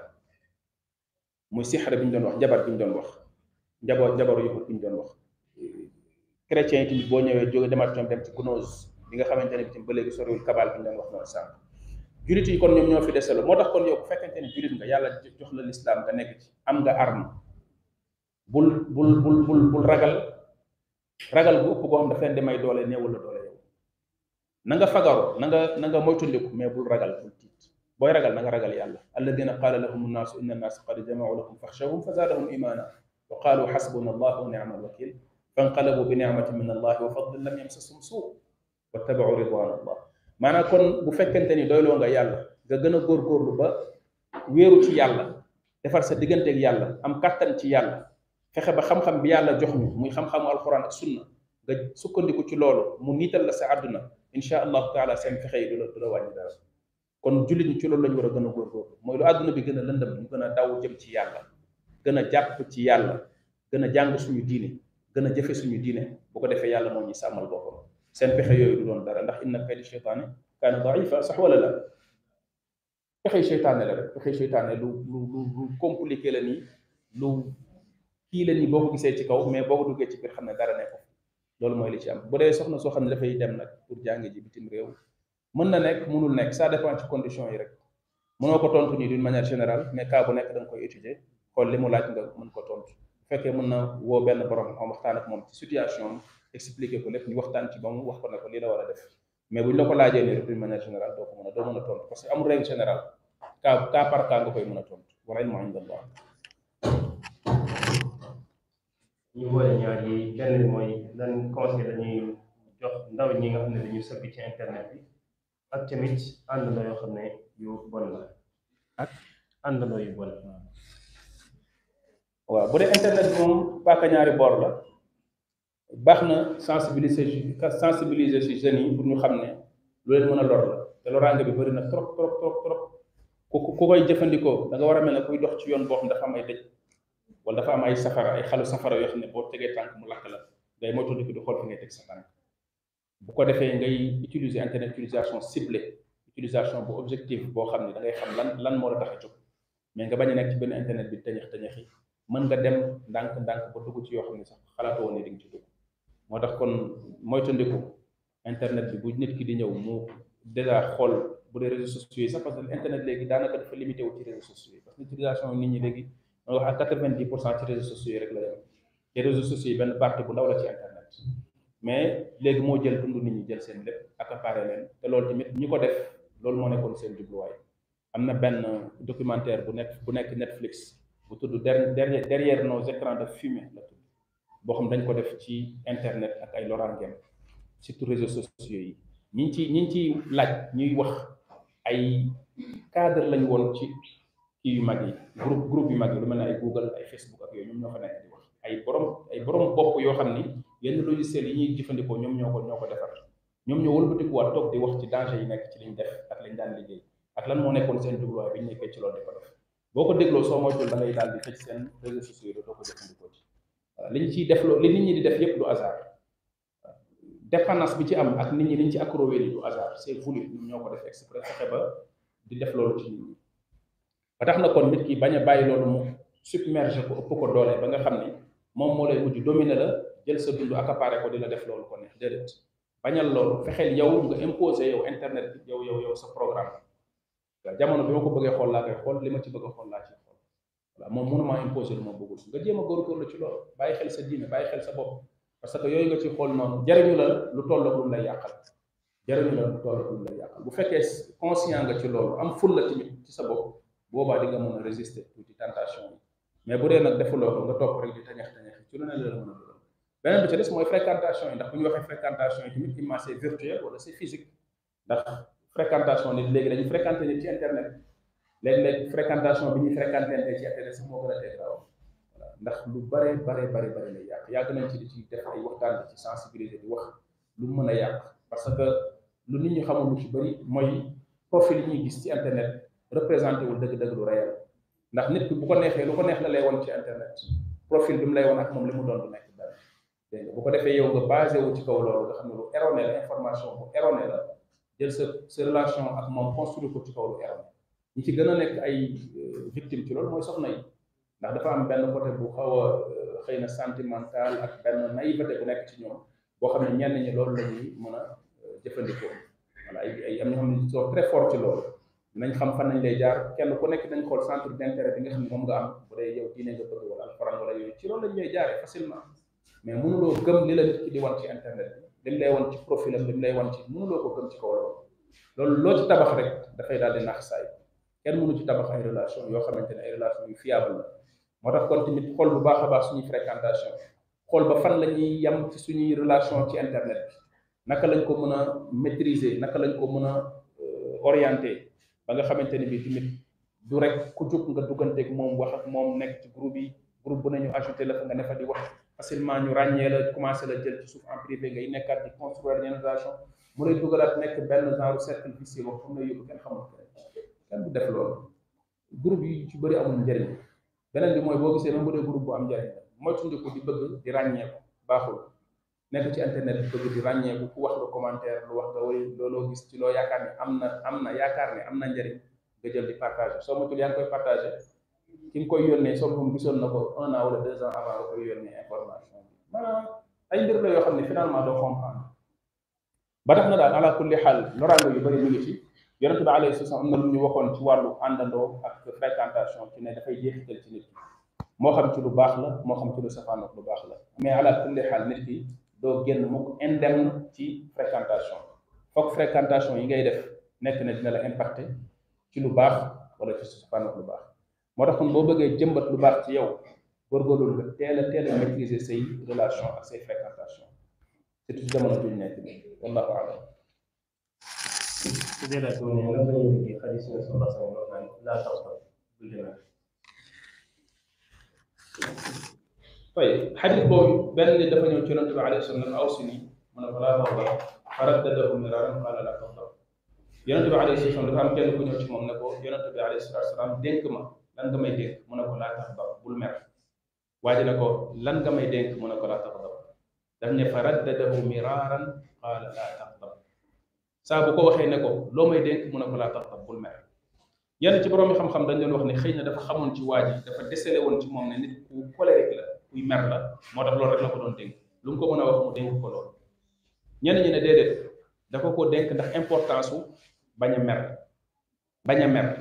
muy sixara bi ñu doon wax njabar bi ñu doon wax njaboot njabaru yahud bi ñu doon wax chrétiens yi tamit boo ñëwee jóge demaat ñoom dem ci gnose bi nga xamante ne bi tamit ba léegi soriwul kabal bi ñu doon wax noonu sànq julit yi kon ñoom ñoo fi deselo moo tax kon yow bu fekkente ne julit nga yàlla jox la lislaam nga nekk ci am nga arme bul bul bul bul bul ragal ragal bu ëpp goo xam dafa leen di may doole néewul la doole yow na nga fagaru na nga na nga moytundiku mais bul ragal bul tiit booy ragal na nga ragal yàlla alladina qaala lahum nnaasu inna nnaasa qad jamau lakum faxshawhum fa zaadahum imana wa qaalu xasbuna allah wa nicma alwakil fanqalabu bi nicmatin min allah wa fadlin lam yamsasum suu wattabau ridwan allah maanaam kon bu fekkente ni doyloo nga yàlla nga gën a góorgóorlu ba wéeru ci yàlla defar sa digganteeg yàlla am kàttan ci yàlla fexe ba xam-xam bi yàlla jox ñu muy xam-xamu alquran ak sunna nga sukkandiku ci loolu mu niital la sa àdduna insha allahu taala seen fexe yi du la du la wàññi dara kon jullit ñi ci loolu lañu war a gën a góorgóorlu mooy lu àdduna bi gën a lëndëm ñu gën a daw jëm ci yàlla gën a jàpp ci yàlla gën a jàng suñu diine gën a jëfe suñu diine bu ko defee yàlla moo ñuy sàmmal boppam seen pexe yooyu du doon dara ndax inna kayda cheytaane kaana daifa sax wala la pexe cheytaane la rek pexe cheytaane lu lu lu lu compliqué la nii lu kii la nii boo ko gisee ci kaw mais boo ko duggee ci biir xam ne dara nekk loolu mooy li ci am bu dee soxna soo xam ne dafay dem nag pour jàng ji bitim réew mën na nekk mënul nekk ça dépend ci condition yi rek mënoo ko tontu nii d'une manière générale mais cas bu nekk da nga koy étudier xool li mu laaj nga mën ko tontu bu fekkee mën na woo benn borom xam waxtaan ak moom ci situation expliquer ko lépp ñu waxtaan ci ba mu wax ko ne ko lii la war a def mais bu ñu la ko laajee nii rek d'une manière générale doo ko mën a doo mën a tontu parce que amul règle générale cas cas par cas nga koy mën a tontu wala ilmu inda allah ñu boole ñaar yi benn bi mooy lan conseil dañuy jox ndaw ñi nga xam ne dañuy sëbbi ci internet bi ak tamit àndandoo yoo xam ne yu bon la ak àndandoo yu bon waaw bu dee internet bi moom paaka ñaari boor la baax na sensibiliser sensibiliser si jeunes yi pour ñu xam ne lu leen mën a lor la te loraange bi bëri na trop trop trop trop ku ku koy jëfandikoo da nga war a mel ne kuy dox ci yoon boo xam dafa am ay dëj wala dafa am ay safara ay xalu safara yoo xam ne boo tegee tànk mu lakk la ngay moytandiku di xool fi ngay teg sa tànk bu ko defee ngay utiliser internet utilisation ciblée utilisation bu objective boo xam ne da ngay xam lan lan moo la tax a jóg mais nga bañ a nekk ci benn internet bi tañax tañaxi mën nga dem ndànk ndànk ba dugg ci yoo xam ne sax xalaatoo woon ne di nga ci dugg moo tax kon moytandiku internet bi bu nit ki di ñëw mu déjà xool bu dee réseaux sociaux yi sax parce que internet léegi daanaka dafa limité wu ci réseaux sociaux yi parce que utilisation nit ñi léegi mooy wax ak quatre-vingt-dix pour cent ci réseaux sociaux yi rek la yem te réseaux sociaux yi benn partie bu ndaw la ci internet mais léegi moo jël dund nit ñi jël seen lépp accaparé leen te loolu tamit ñi ko def loolu moo nekkoon seen jubluwaay am na benn documentaire bu nekk bu nekk Netflix bu tudd derrière derrière nos écrans de fumée la tudd boo xam dañ ko def ci internet ak ay loraangeem surtout réseaux sociaux yi ñi ci ñi ci laaj ñuy wax ay cadre lañ woon ci kii yu mag yi groupe groupe yu mag yi lu mel ne ay Google ay Facebook ak yooyu ñoom ñoo fa nekk di wax ay borom ay borom bopp yoo xam ni yenn logiciel yi ñuy jëfandikoo ñoom ñoo ko ñoo ko defar ñoom ñoo wëlbatikuwaat toog di wax ci danger yi nekk ci liñ def ak lañ daan liggéey ak lan moo nekkoon seen jubluwaay bi ñu nekkee ci loolu di ko def boo ko dégloo soo moytul da ngay daal di tëj seen réseaux sociaux yi doo ko jëfandikoo ci waaw li ñu ciy def loo li nit ñi di def yépp du hasard dépendance bi ci am ak nit ñi liñ ci accroché du hasard c'est voulu ñoom ñoo ko def exprès fexe ba di def loolu ci nit ñi ba tax na kon nit ki bañ a bàyyi loolu mu submerger ko ëpp ko doole ba nga xam ni moom moo lay mujj dominer la jël sa dund accaparé ko di la def loolu ko neex déedéet bañal loolu fexeel yow nga imposer yow internet bi yow yow yow sa programme waaw jamono bi ma ko bëggee xool laa koy xool li ma ci bëgg a xool laa ci xool voilà moom mënuma imposer lu ma bëggul nga jéem a góorgóorlu ci loolu bàyyi xel sa diine bàyyi xel sa bopp parce que yooyu nga ci xool noonu jariñu la lu toll ak lu mu lay yàqal jariñu la lu toll ak lu mu lay yàqal bu fekkee conscient nga ci loolu am ful la tamit ci sa bopp boobaa di nga mën a résister tuuti tentation yi mais bu dee nag defuloo ko nga topp rek di tañax tañax ci lu ne la la mën a dugal beneen bi ci des mooy fréquentation yi ndax bu ñu waxee fréquentation yi tamit imma c'est virtuel wala c'est physique ndax fréquentation nit léegi dañuy fréquenter nit ci internet léeg-léeg fréquentation bi ñuy fréquenter ci internet sax moo gën a teg gaaw voilà ndax lu bare bare bare bare lay yàq yàgg nañ ci di ci def ay waxtaan di ci sensibiliser di wax lu mën a yàq parce que lu nit ñi xamul lu ci bëri mooy profil yi ñuy gis ci internet représenté wul dëgg-dëgg lu réel ndax nit ki bu ko neexee lu ko neex la lay won ci internet profil bi mu lay won ak moom li mu doon du nekk dara dégg nga bu ko defee yow nga basé wu ci kaw loolu nga xam ne lu erroné la information bu erroné la jël sa sa relation ak moom construire ko ci kaw lu erroné ñi ci gën a nekk ay victime ci loolu mooy soxna yi ndax dafa am benn côté bu xaw a xëy na sentimental ak benn naïveté bu nekk ci ñoom boo xam ne ñenn ñi loolu la ñuy mën a jëfandikoo voilà ay ay am ñoo xam ne sont très fort ci loolu nañ xam fan nañ lay jaar kenn ku nekk dañ xool centre d'intérêt bi nga xam ne moom nga am bu dee yow diine nga bëgg wala alxuraan wala yooyu ci loolu lañ lay jaaree facilement mais mënuloo gëm li la nit ki di wan ci internet bi lim lay wan ci profilam lim lay wan ci mënuloo ko gëm ci kaw loolu loolu loo ci tabax rek dafay daal di nax saay kenn mënu ci tabax ay relation yoo xamante ne ay relation yu fiable la moo tax kon tamit xool bu baax a baax suñuy fréquentation xool ba fan la ñuy yem ci suñuy relation ci internet bi naka lañ ko mën a maîtriser naka lañ ko mën a orienter ba nga xamante ne bii tamit du rek ku jóg nga dugganteeg moom wax ak moom nekk ci groupe yi groupe bu nañu ajouté la fa nga ne fa di wax facilement ñu ràññee la commencé la jël ci suuf en privé ngay nekkaat di construire yenn relation mu lay dugalaat nekk benn genre cercle vicieux wax fu mu lay yóbbu kenn xamul kenn du def loolu groupe yi ci bëri amul njëriñ beneen bi mooy boo gisee même bu dee groupe bu am njëriñ la mooy tundiku di bëgg di ràññeeku baaxul nekk ci internet bi bëgg di ràññeeku ku wax nga commentaire lu wax nga way looloo gis ci loo yaakaar ne am na am na yaakaar ne am na njëriñ nga jël di partager soo matul yaa ngi koy partager ki nga koy yónnee soo moom gisoon na ko un an wala deux ans avant nga koy yónnee information bi maanaam ay mbir la yoo xam ne finalement doo comprendre ba tax na daal ala kulli xaal loraango yu bëri ñu ngi ci yonent bi alayhi salaam am na lu ñu waxoon ci wàllu àndandoo ak fréquentation ci ne dafay jeexital ci nit ki moo xam ci lu baax la moo xam ci lu safaanook lu baax la mais ala kulli xaal nit ki doo génn mukk indemne ci fréquentation foog fréquentation yi ngay def nekk na dina la impacté ci lu baax wala ci safaanook lu baax moo tax kon boo bëggee jëmbat lu baax ci yow góorgóorlu nga teel a teel a maîtriser say relation ak say fréquentation surtout ci jamono juñ nekk nii wallahu alam su dee laaj boobu ne lan la ñuy déggee xadis yi sallallahu alayhi wa sallam laa tax ba du demee طيب حديث بوي بن دفا ñew ci yonent bi alayhi salaam awsini mu ne ko laa tawba faraddadahu miraran qala laa tawba yonent bi alayhi salaam dafa am kenn ku ñëw ci moom ne ko yonent bi alayhi salaam dénk ma lan nga may dénk mu ne ko laa taxda bul mer waa ji ne ko lan nga may dénk mu ne ko laa taxda daf ne faraddadahu miraran qala laa taxda saa bu ko waxee ne ko loo may dénk mu ne ko laa taxda bul mer yenn ci borom xam-xam dañ doon wax ne xëy na dafa xamoon ci waa ji dafa décelé woon ci moom ne nit ku colérique la kuy mer la moo tax loolu rek la ko doon dénk lu mu ko mën a wax mu dénk ko loolu ñenn ñi ne déedéet dafa ko dénk ndax importance su bañ a mer bañ a mer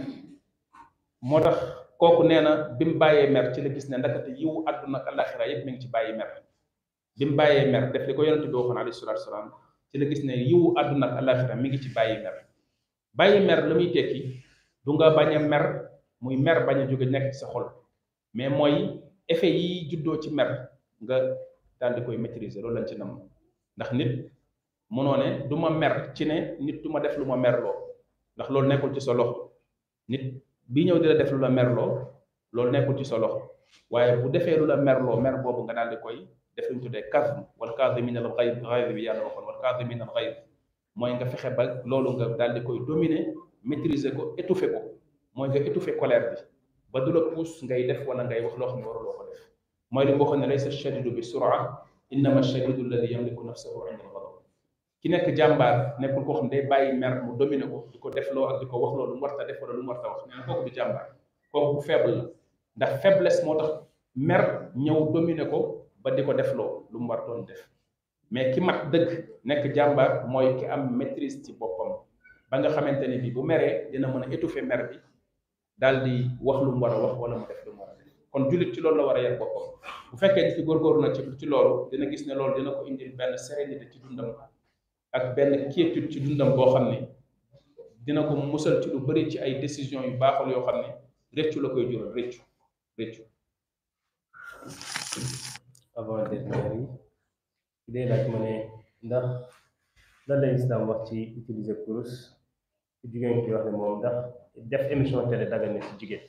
moo tax kooku nee na bi mu bàyyee mer ci la gis ne ndakate yiwu àdduna ak àllaxira yëpp mi ngi ci bàyyi mer bi mu bàyyee mer def li ko yonente bi waxoon alayhi salaatu salaam ci la gis ne yiwu àdduna ak àllaxira mi ngi ci bàyyi mer bàyyi mer la muy tekki du nga bañ a mer muy mer bañ a jóge nekk ci sa xol mais mooy effet yi juddoo ci mer nga daal di koy maîtriser loolu lañ ci nam ndax nit mënoo ne du ma mer ci ne nit du ma def lu ma merloo ndax loolu nekkul ci sa loxo nit bi ñëw di la def lu la merloo loolu nekkul ci sa loxo waaye bu defee lu la merloo mer boobu nga daal di koy def lu ñu tuddee kazm wal kaazimina al ghayz ghayz bi yàlla waxoon wal kaazimina al ghayz mooy nga fexe ba loolu nga daal di koy dominer maîtriser ko étouffer ko mooy nga étouffer colère bi ba du la pousse ngay def wala ngay wax loo xam ne waruloo ko def mooy li mu waxoon ne laysa shadidu bi sura innama shadidu alladi yamliku nafsahu inda al-ghadab ki nekk jàmbaar nekkul koo xam ne day bàyyi mer mu dominer ko di ko def loo ak di ko wax loo lu mu warta def wala lu mu warta wax nee na kooku du jàmbaar kooku bu faible la ndax faiblesse moo tax mer ñëw dominer ko ba di ko def loo lu mu war doon def mais ki mat dëgg nekk jàmbaar mooy ki am maîtrise ci boppam ba nga xamante ni bi bu meree dina mën a étouffer mer bi daal di wax lu mu war a wax wala mu def lu mu war a def kon jullit ci loolu la war a yar boppam bu fekkee ci góorgóorlu na ci ci loolu dina gis ne loolu dina ko indil benn sérénité ci dundam ak benn quiétude ci dundam boo xam ne dina ko musal ci lu bëri ci ay décisions yu baaxul yoo xam ne réccu la koy jural réccu réccu avant dernière yi day laaj ma ne ndax lan la islam wax ci utiliser kurus ci jigéen ki wax ne moom ndax def émission télé dagal na ci jigéen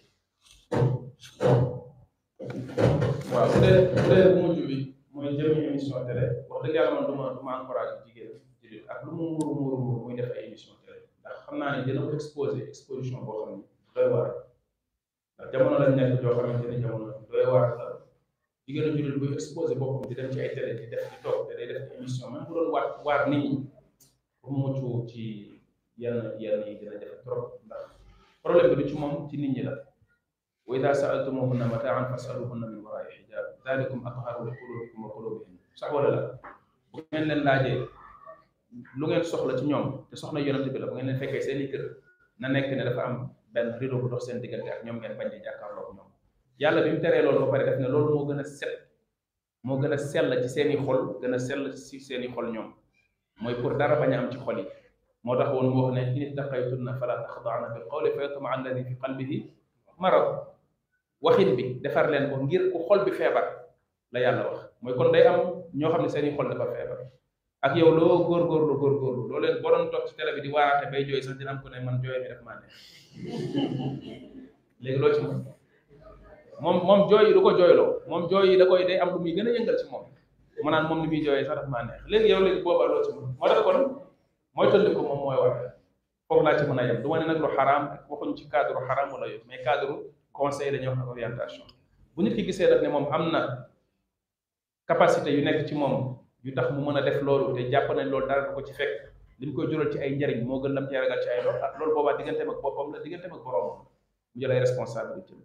waaw bu dee bu dee bu mujj bi mooy jëmi émission télé wax dëgg yàlla man du ma du ma encouragé jigéen jullit ak lu mu muuru muuru muuru muy def ay émission télé ndax xam naa ne dina ko exposé exposition boo xam ne doy waar ndax jamono lañ nekk joo xamante ne jamono doy waar la jigéenu jullit buy exposé boppam di dem ci ay télé di def di toog te day def émission même bu doon waar waar nit ñi pour mu mucc ci yenn yenn yi dina jafe trop ndax problème bi du ci moom ci nit ñi la wa ida saaltumuhunna mataan fasaluhunna min waraai xijab dalikum atharu li qulubikum wa qulubihim sax wala la bu ngeen leen laajee lu ngeen soxla ci ñoom te soxna yonente bi la bu ngeen leen fekkee seen i kër na nekk ne dafa am benn rideau bu dox seen diggante ak ñoom ngeen bañ di jàkkaarloog ñoom yàlla bi mu teree loolu ba pare def ne loolu moo gën a set moo gën a sell ci seen i xol gën a sell ci seen i xol ñoom mooy pour dara bañ a am ci xol yi moo tax woon mu wax ne in ittaqaytunna fala taxdaana bil qawli fa yatma alladi fi qalbihi marad waxin bi defar leen ko ngir ku xol bi feebar la yàlla wax mooy kon day am ñoo xam ne seen i xol dafa feebar ak yow loo góorgóorlu góorgóorlu loo leen boo doon toog ci télé bi di waaraate bay jooy sax dina am ko ne man jooy mi def maa neex léegi loo ci moom moom moom jooy yi du ko jooyloo moom jooy yi da koy day am lu muy gën a yëngal ci moom mu naan moom ni muy jooyee sax daf maa neex léegi yow léegi boobaa loo ci moom moo tax kon mooy tolli ko moom mooy war foofu laa ci mën a yem du ma ne nag lu xaraam waxuñ ci cadre xaraam wala yooyu mais cadre conseil dañuy wax ak orientation bu nit ki gisee daf ne moom am na capacité yu nekk ci moom yu tax mu mën a def loolu te jàpp nañ loolu dara du ko ci fekk li mu koy jural ci ay njariñ moo gën lam ci ragal ci ay lor ah loolu boobaa digganteem ak boppam la digganteem ak boroomam mu jël ay responsabilité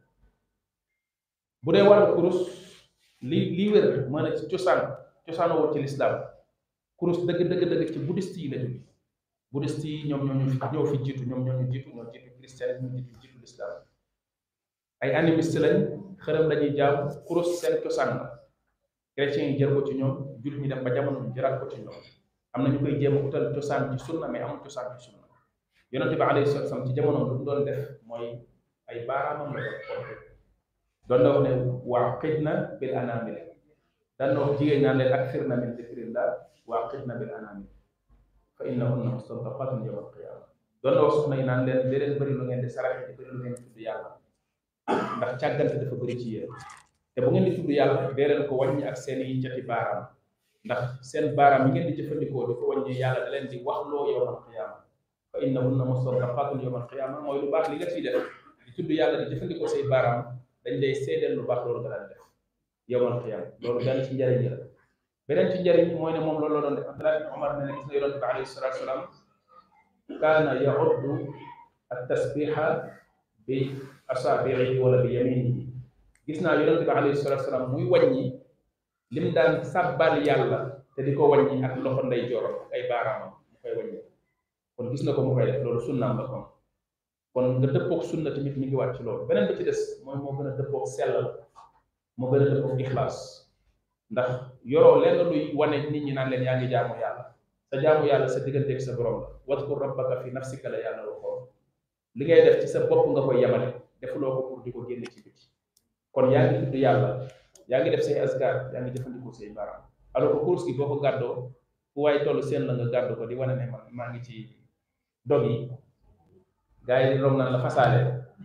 bu dee wàllu kurus li li wér mën a ci cosaan cosaan woo ci lislaam kurus dëgg dëgg dëgg ci bouddhiste yi la jóge bouddhiste yi ñoom ñoo ñu ñoo fi jiitu ñoom ñoo ñu jiitu ñoo jiitu christianisme jiitu jiitu lislaam ay animiste lañ xërëm lañuy jaam kurus seen cosaan la chrétiens yi jël ko ci ñoom jullit ñi dem ba jamono ñu jëlaat ko ci ñoom am na ñu koy jéem a utal cosaan ci sunna mais amul cosaan ci sunna yonente bi alayhi salatu wasallam ci jamono lu mu doon def mooy ay baaraamam la doon doon na wax ne waaqidna bil anamil daan na wax jigéen ñaan leen akthirna min dikrillah waaqidna bil anamil fa innahunna mustantaqatun yawm alqiyama doon na wax soxna yi naan leen dee leen bëri lu ngeen di saraxe di bëri lu ngeen di tudd yàlla ndax càggante dafa bëri ci yéen te bu ngeen di tudd yàlla dee leen ko wàññi ak seen i cati baaraam ndax seen baaraam yi ngeen di jëfandikoo di ko wàññi yàlla da leen di wax loo yawm alqiyama fa innahunna mustantaqatun yawm alqiyama mooy lu baax li nga ciy def di tudd yàlla di jëfandikoo say baaraam dañ lay seedeel lu baax loolu nga daan def yawmal qiyaama loolu benn ci njariñ la beneen ci njariñ mooy ne moom loolu la doon def Abdullah ibn Umar ne ne gis na yonente bi alayhi salatu wasalaam kaana yauddu at tasbiha bi asaabihi wala bi yaminihi gis naa yonente bi alayhi salatu wasalaam muy wàññi lim daan sàbbal yàlla te di ko wàññi ak loxo nday joorom ak ay baaraamam mu koy wàññi kon gis na ko mu koy def loolu sunnaam la kon kon nga dëppook sunna tamit mi ngi wàcc ci loolu beneen bi ci des mooy moo gën a dëppook sellal moo gën a dëppook ixlaas ndax yoroo lenn luy wane nit ñi naan leen yaa ngi jaamu yàlla sa jaamu yàlla sa digganteeg sa borom la wadkur rabbaka fi nafsika la yàlla waxoon li ngay def ci sa bopp nga koy yemale defuloo ko pour di ko génne ci biti kon yaa ngi tudd yàlla yaa ngi def say asgar yaa ngi jëfandikoo say baaraam alors que course gi boo ko gàddoo fu waaye toll seen la nga gàddu ko di wane ne man maa ngi ci dog yi gaa yi di rom naan la fasaale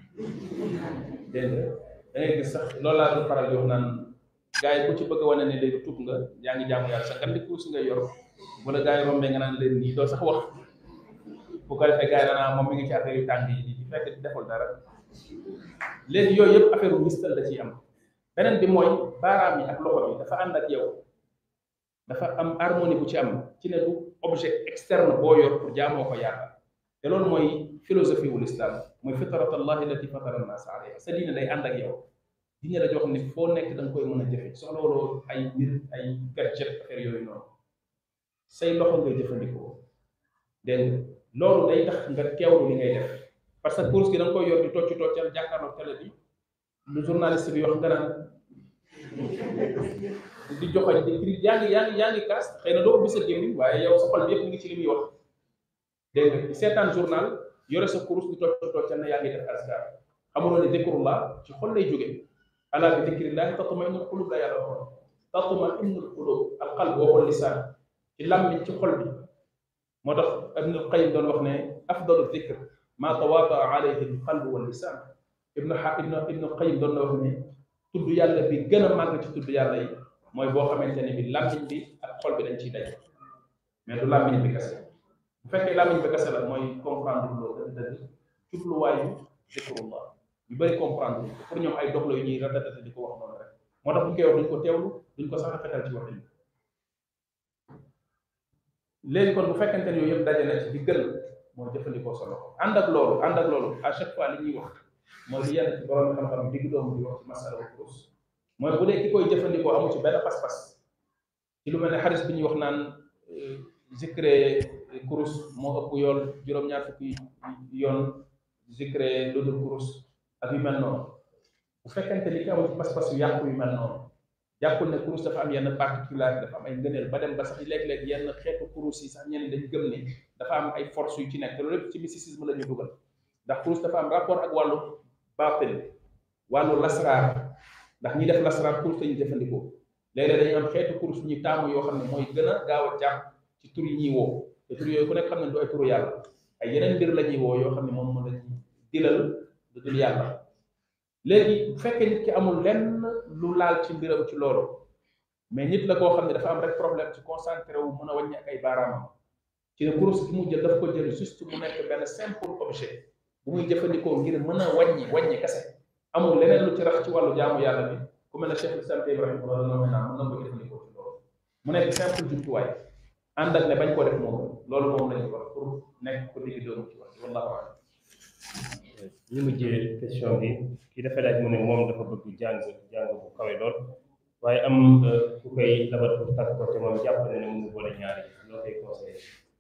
dégg nga da ngay gis sax loolu laa doon faral di wax naan gaa yi ku ci bëgg a wane ne léegi tuub nga yaa ngi jaamu yàlla sa gandi kurus nga yor wala gaa yi rombee nga naan leen nii doo sax wax bu ko defee gaa yi danaa moom mi ngi ci affaire yu tàng yi di fekk deful dara léegi yooyu yëpp affaire u ngistal da ciy am beneen bi mooy baaraam yi ak loxo bi dafa ànd ak yow dafa am harmonie bu ci am ci ne du objet externe boo yor pour jaamoo ko yàlla te loolu mooy philosophie wul islam mooy fitrat allah allati fatara annas alayha sa diine day ànd ak yow diine la joo xam ne foo nekk da nga koy mën a jëfe soxla waloo ay mbir ay gadget affaire yooyu noonu say loxo ngay jëfandikoo dégg nga loolu day tax nga teewlu li ngay def parce que course gi da nga koy yor di tocc toccal jàkkaarloo télé bi lu journaliste bi wax nga naan di joxoñ di cri yaa ngi yaa ngi yaa ngi kaas xëy na doo ubbi sa gémmiñ waaye yow sa xol bi yëpp mi ngi ci li muy wax dégg nga seetaan journal yore sa kurus di tocc toccal na yaa ngi def askar xamuloo ne dikrullah ci xol lay jóge ala bi dikrillahi tatma'innul qulub la yàlla waxoon tatma innul qulub al qalb waxul lisaan ci làmmiñ ci xol bi moo tax ibnul qayim doon wax ne afdalu dhikr ma tawaataa alayhi al qalb wal lisaan ibnu xa ibnu ibnu qayim doon na wax ne tudd yàlla bi gën a màgg ci tudd yàlla yi mooy boo xamante ne bi làmmiñ bi ak xol bi dañ ciy daj mais du làmmiñ bi kese bu fekkee làmmiñ bi kese la mooy comprendre loolu dëgg dëgg jubluwaayu zikrullah ñu bëri comprendre pour ñoom ay dox la yu ñuy ratatate di ko wax noonu rek moo tax bu ñu koy wax duñ ko teewlu duñ ko sax rafetal ci waxin léegi kon bu fekkente ne yooyu yëpp daje na ci di gën mooy jëfandikoo sa loxo ànd ak loolu ànd ak loolu à chaque fois li ñuy wax mooy li yenn ci borom xam-xam digg doomu di wax ci masala wa kurus mooy bu dee ki koy jëfandikoo amu ci benn pas-pas ci lu mel ne xaris bi ñuy wax naan zikre kurus moo ëpp yoon juróom-ñaar fukki yoon zikre lu dul kurus ak yu mel noonu bu fekkente ni ki amu ci pas-pas yu yàqu yu mel noonu jàppul ne kurus dafa am yenn particularité dafa am ay ngëneel ba dem ba sax léeg-léeg yenn xeetu kurus yi sax ñenn dañ gëm ne dafa am ay force yu ci nekk te loolu lépp ci mysticisme la ñu dugal ndax kurus dafa am rapport ak wàllu baatin wàllu lasraar ndax ñi def lasraar kurus la ñu jëfandikoo léeg-léeg dañuy am xeetu kurus ñu taamu yoo xam ne mooy gën a gaaw a jàpp ci tur yi ñuy woo te tur yooyu ku nekk xam ne du ay turu yàlla ay yeneen mbir la ñuy woo yoo xam ne moom mën lañu dilal lu dul yàlla léegi bu fekkee nit ki amul lenn lu laal ci mbiram ci loolu mais nit la koo xam ne dafa am rek problème ci concentré wu mën a wàññi ak ay baaraamam ci ne kurus gi mu jël daf ko jël juste mu nekk benn simple objet bu muy jëfandikoo ngir mën a wàññi wàññi kese amul leneen lu ci rax ci wàllu jaamu yàlla bi ku mel ne Cheikh Islam Ibrahima wala dana naa mën na ko jëfandikoo ci loolu mu nekk simple jumtuwaay ànd ak ne bañ koo def moom loolu moom lañu wax pour nekk ko digg doomu ci wax wallahu a'lam ñu mujjee question bi kii dafa laaj mu ne moom dafa bëgg jàng jàng bu kawe lool waaye am ku koy labat pour takk ko te moom jàpp na ne mënu boole ñaari loo koy conseillé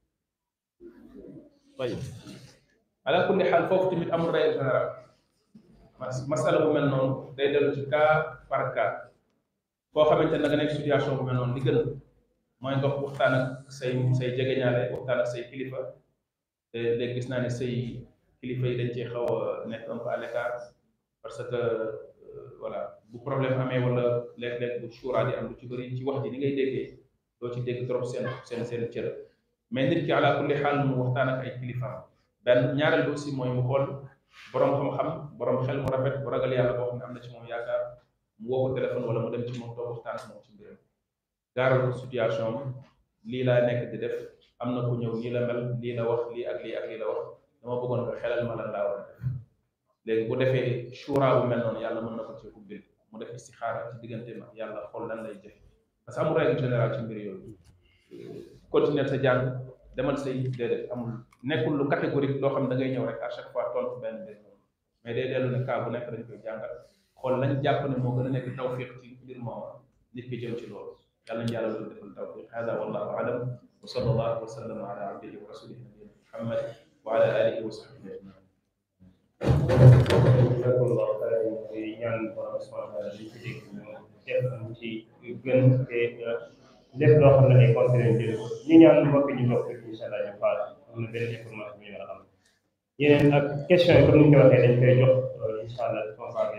tayib ala kulli xaal foofu tamit amul règle générale masala bu mel noonu day dellu ci cas par cas koo xamante ne da nga nekk situation bu mel noonu li gën mooy nga waxtaan ak say say jegeñaale waxtaan ak say kilifa te léegi gis naa ne say kilifa yi dañ cee xaw a nekk un peu à l'écart parce que voilà bu problème amee wala léeg-léeg bu shura di am lu ci bëri ci wax ji ni ngay déggee doo ci dégg trop seen seen seen cër mais nit ki ala kulli xaal mu waxtaan ak ay kilifaam benn ñaareel bi aussi mooy mu xool borom xam-xam borom xel mu rafet bu ragal yàlla boo xam ne am na ci moom yaakaar mu woo ko téléphone wala mu dem ci moom toog waxtaan ak moom ci mbiram gaaral ko situation am lii laa nekk di def am na ku ñëw lii la mel lii la wax lii ak lii ak lii la wax dama bëggoon nga xelal ma lan laa war a def léegi bu defee shura bu mel noonu yàlla mën na ko ci ubbil mu def istixaara ci diggante ma yàlla xool lan lay jëf parce que amul règle générale ci mbir yooyu continuer sa jàng demal say déedéet amul nekkul lu catégorique loo xam da ngay ñëw rek à chaque fois tontu benn mbir mais day dellu ne cas bu nekk dañ koy jàngal xool lañ jàpp ne moo gën a nekk tawfiq ci mbir moom nit ki jëm ci loolu yàlla ñu yàlla loolu defal tawfiq hada wallahu alam wa sallallahu wa sallam ala abdihi wa rasulihi nabiyina muhammad wa ala alihi wa sahbihi ajmain jazakumullahu xayran di ñaan borom subhanahu wa taala li ci dégg ñu def ci gën te lépp loo xam ne ay conseils jël ñu ñaan mbokk ñu mbokk incha allah ñu faal am na benn information bu ñu war a am yeneen ak question yi comme ni ñu ko waxee dañ koy jox incha allah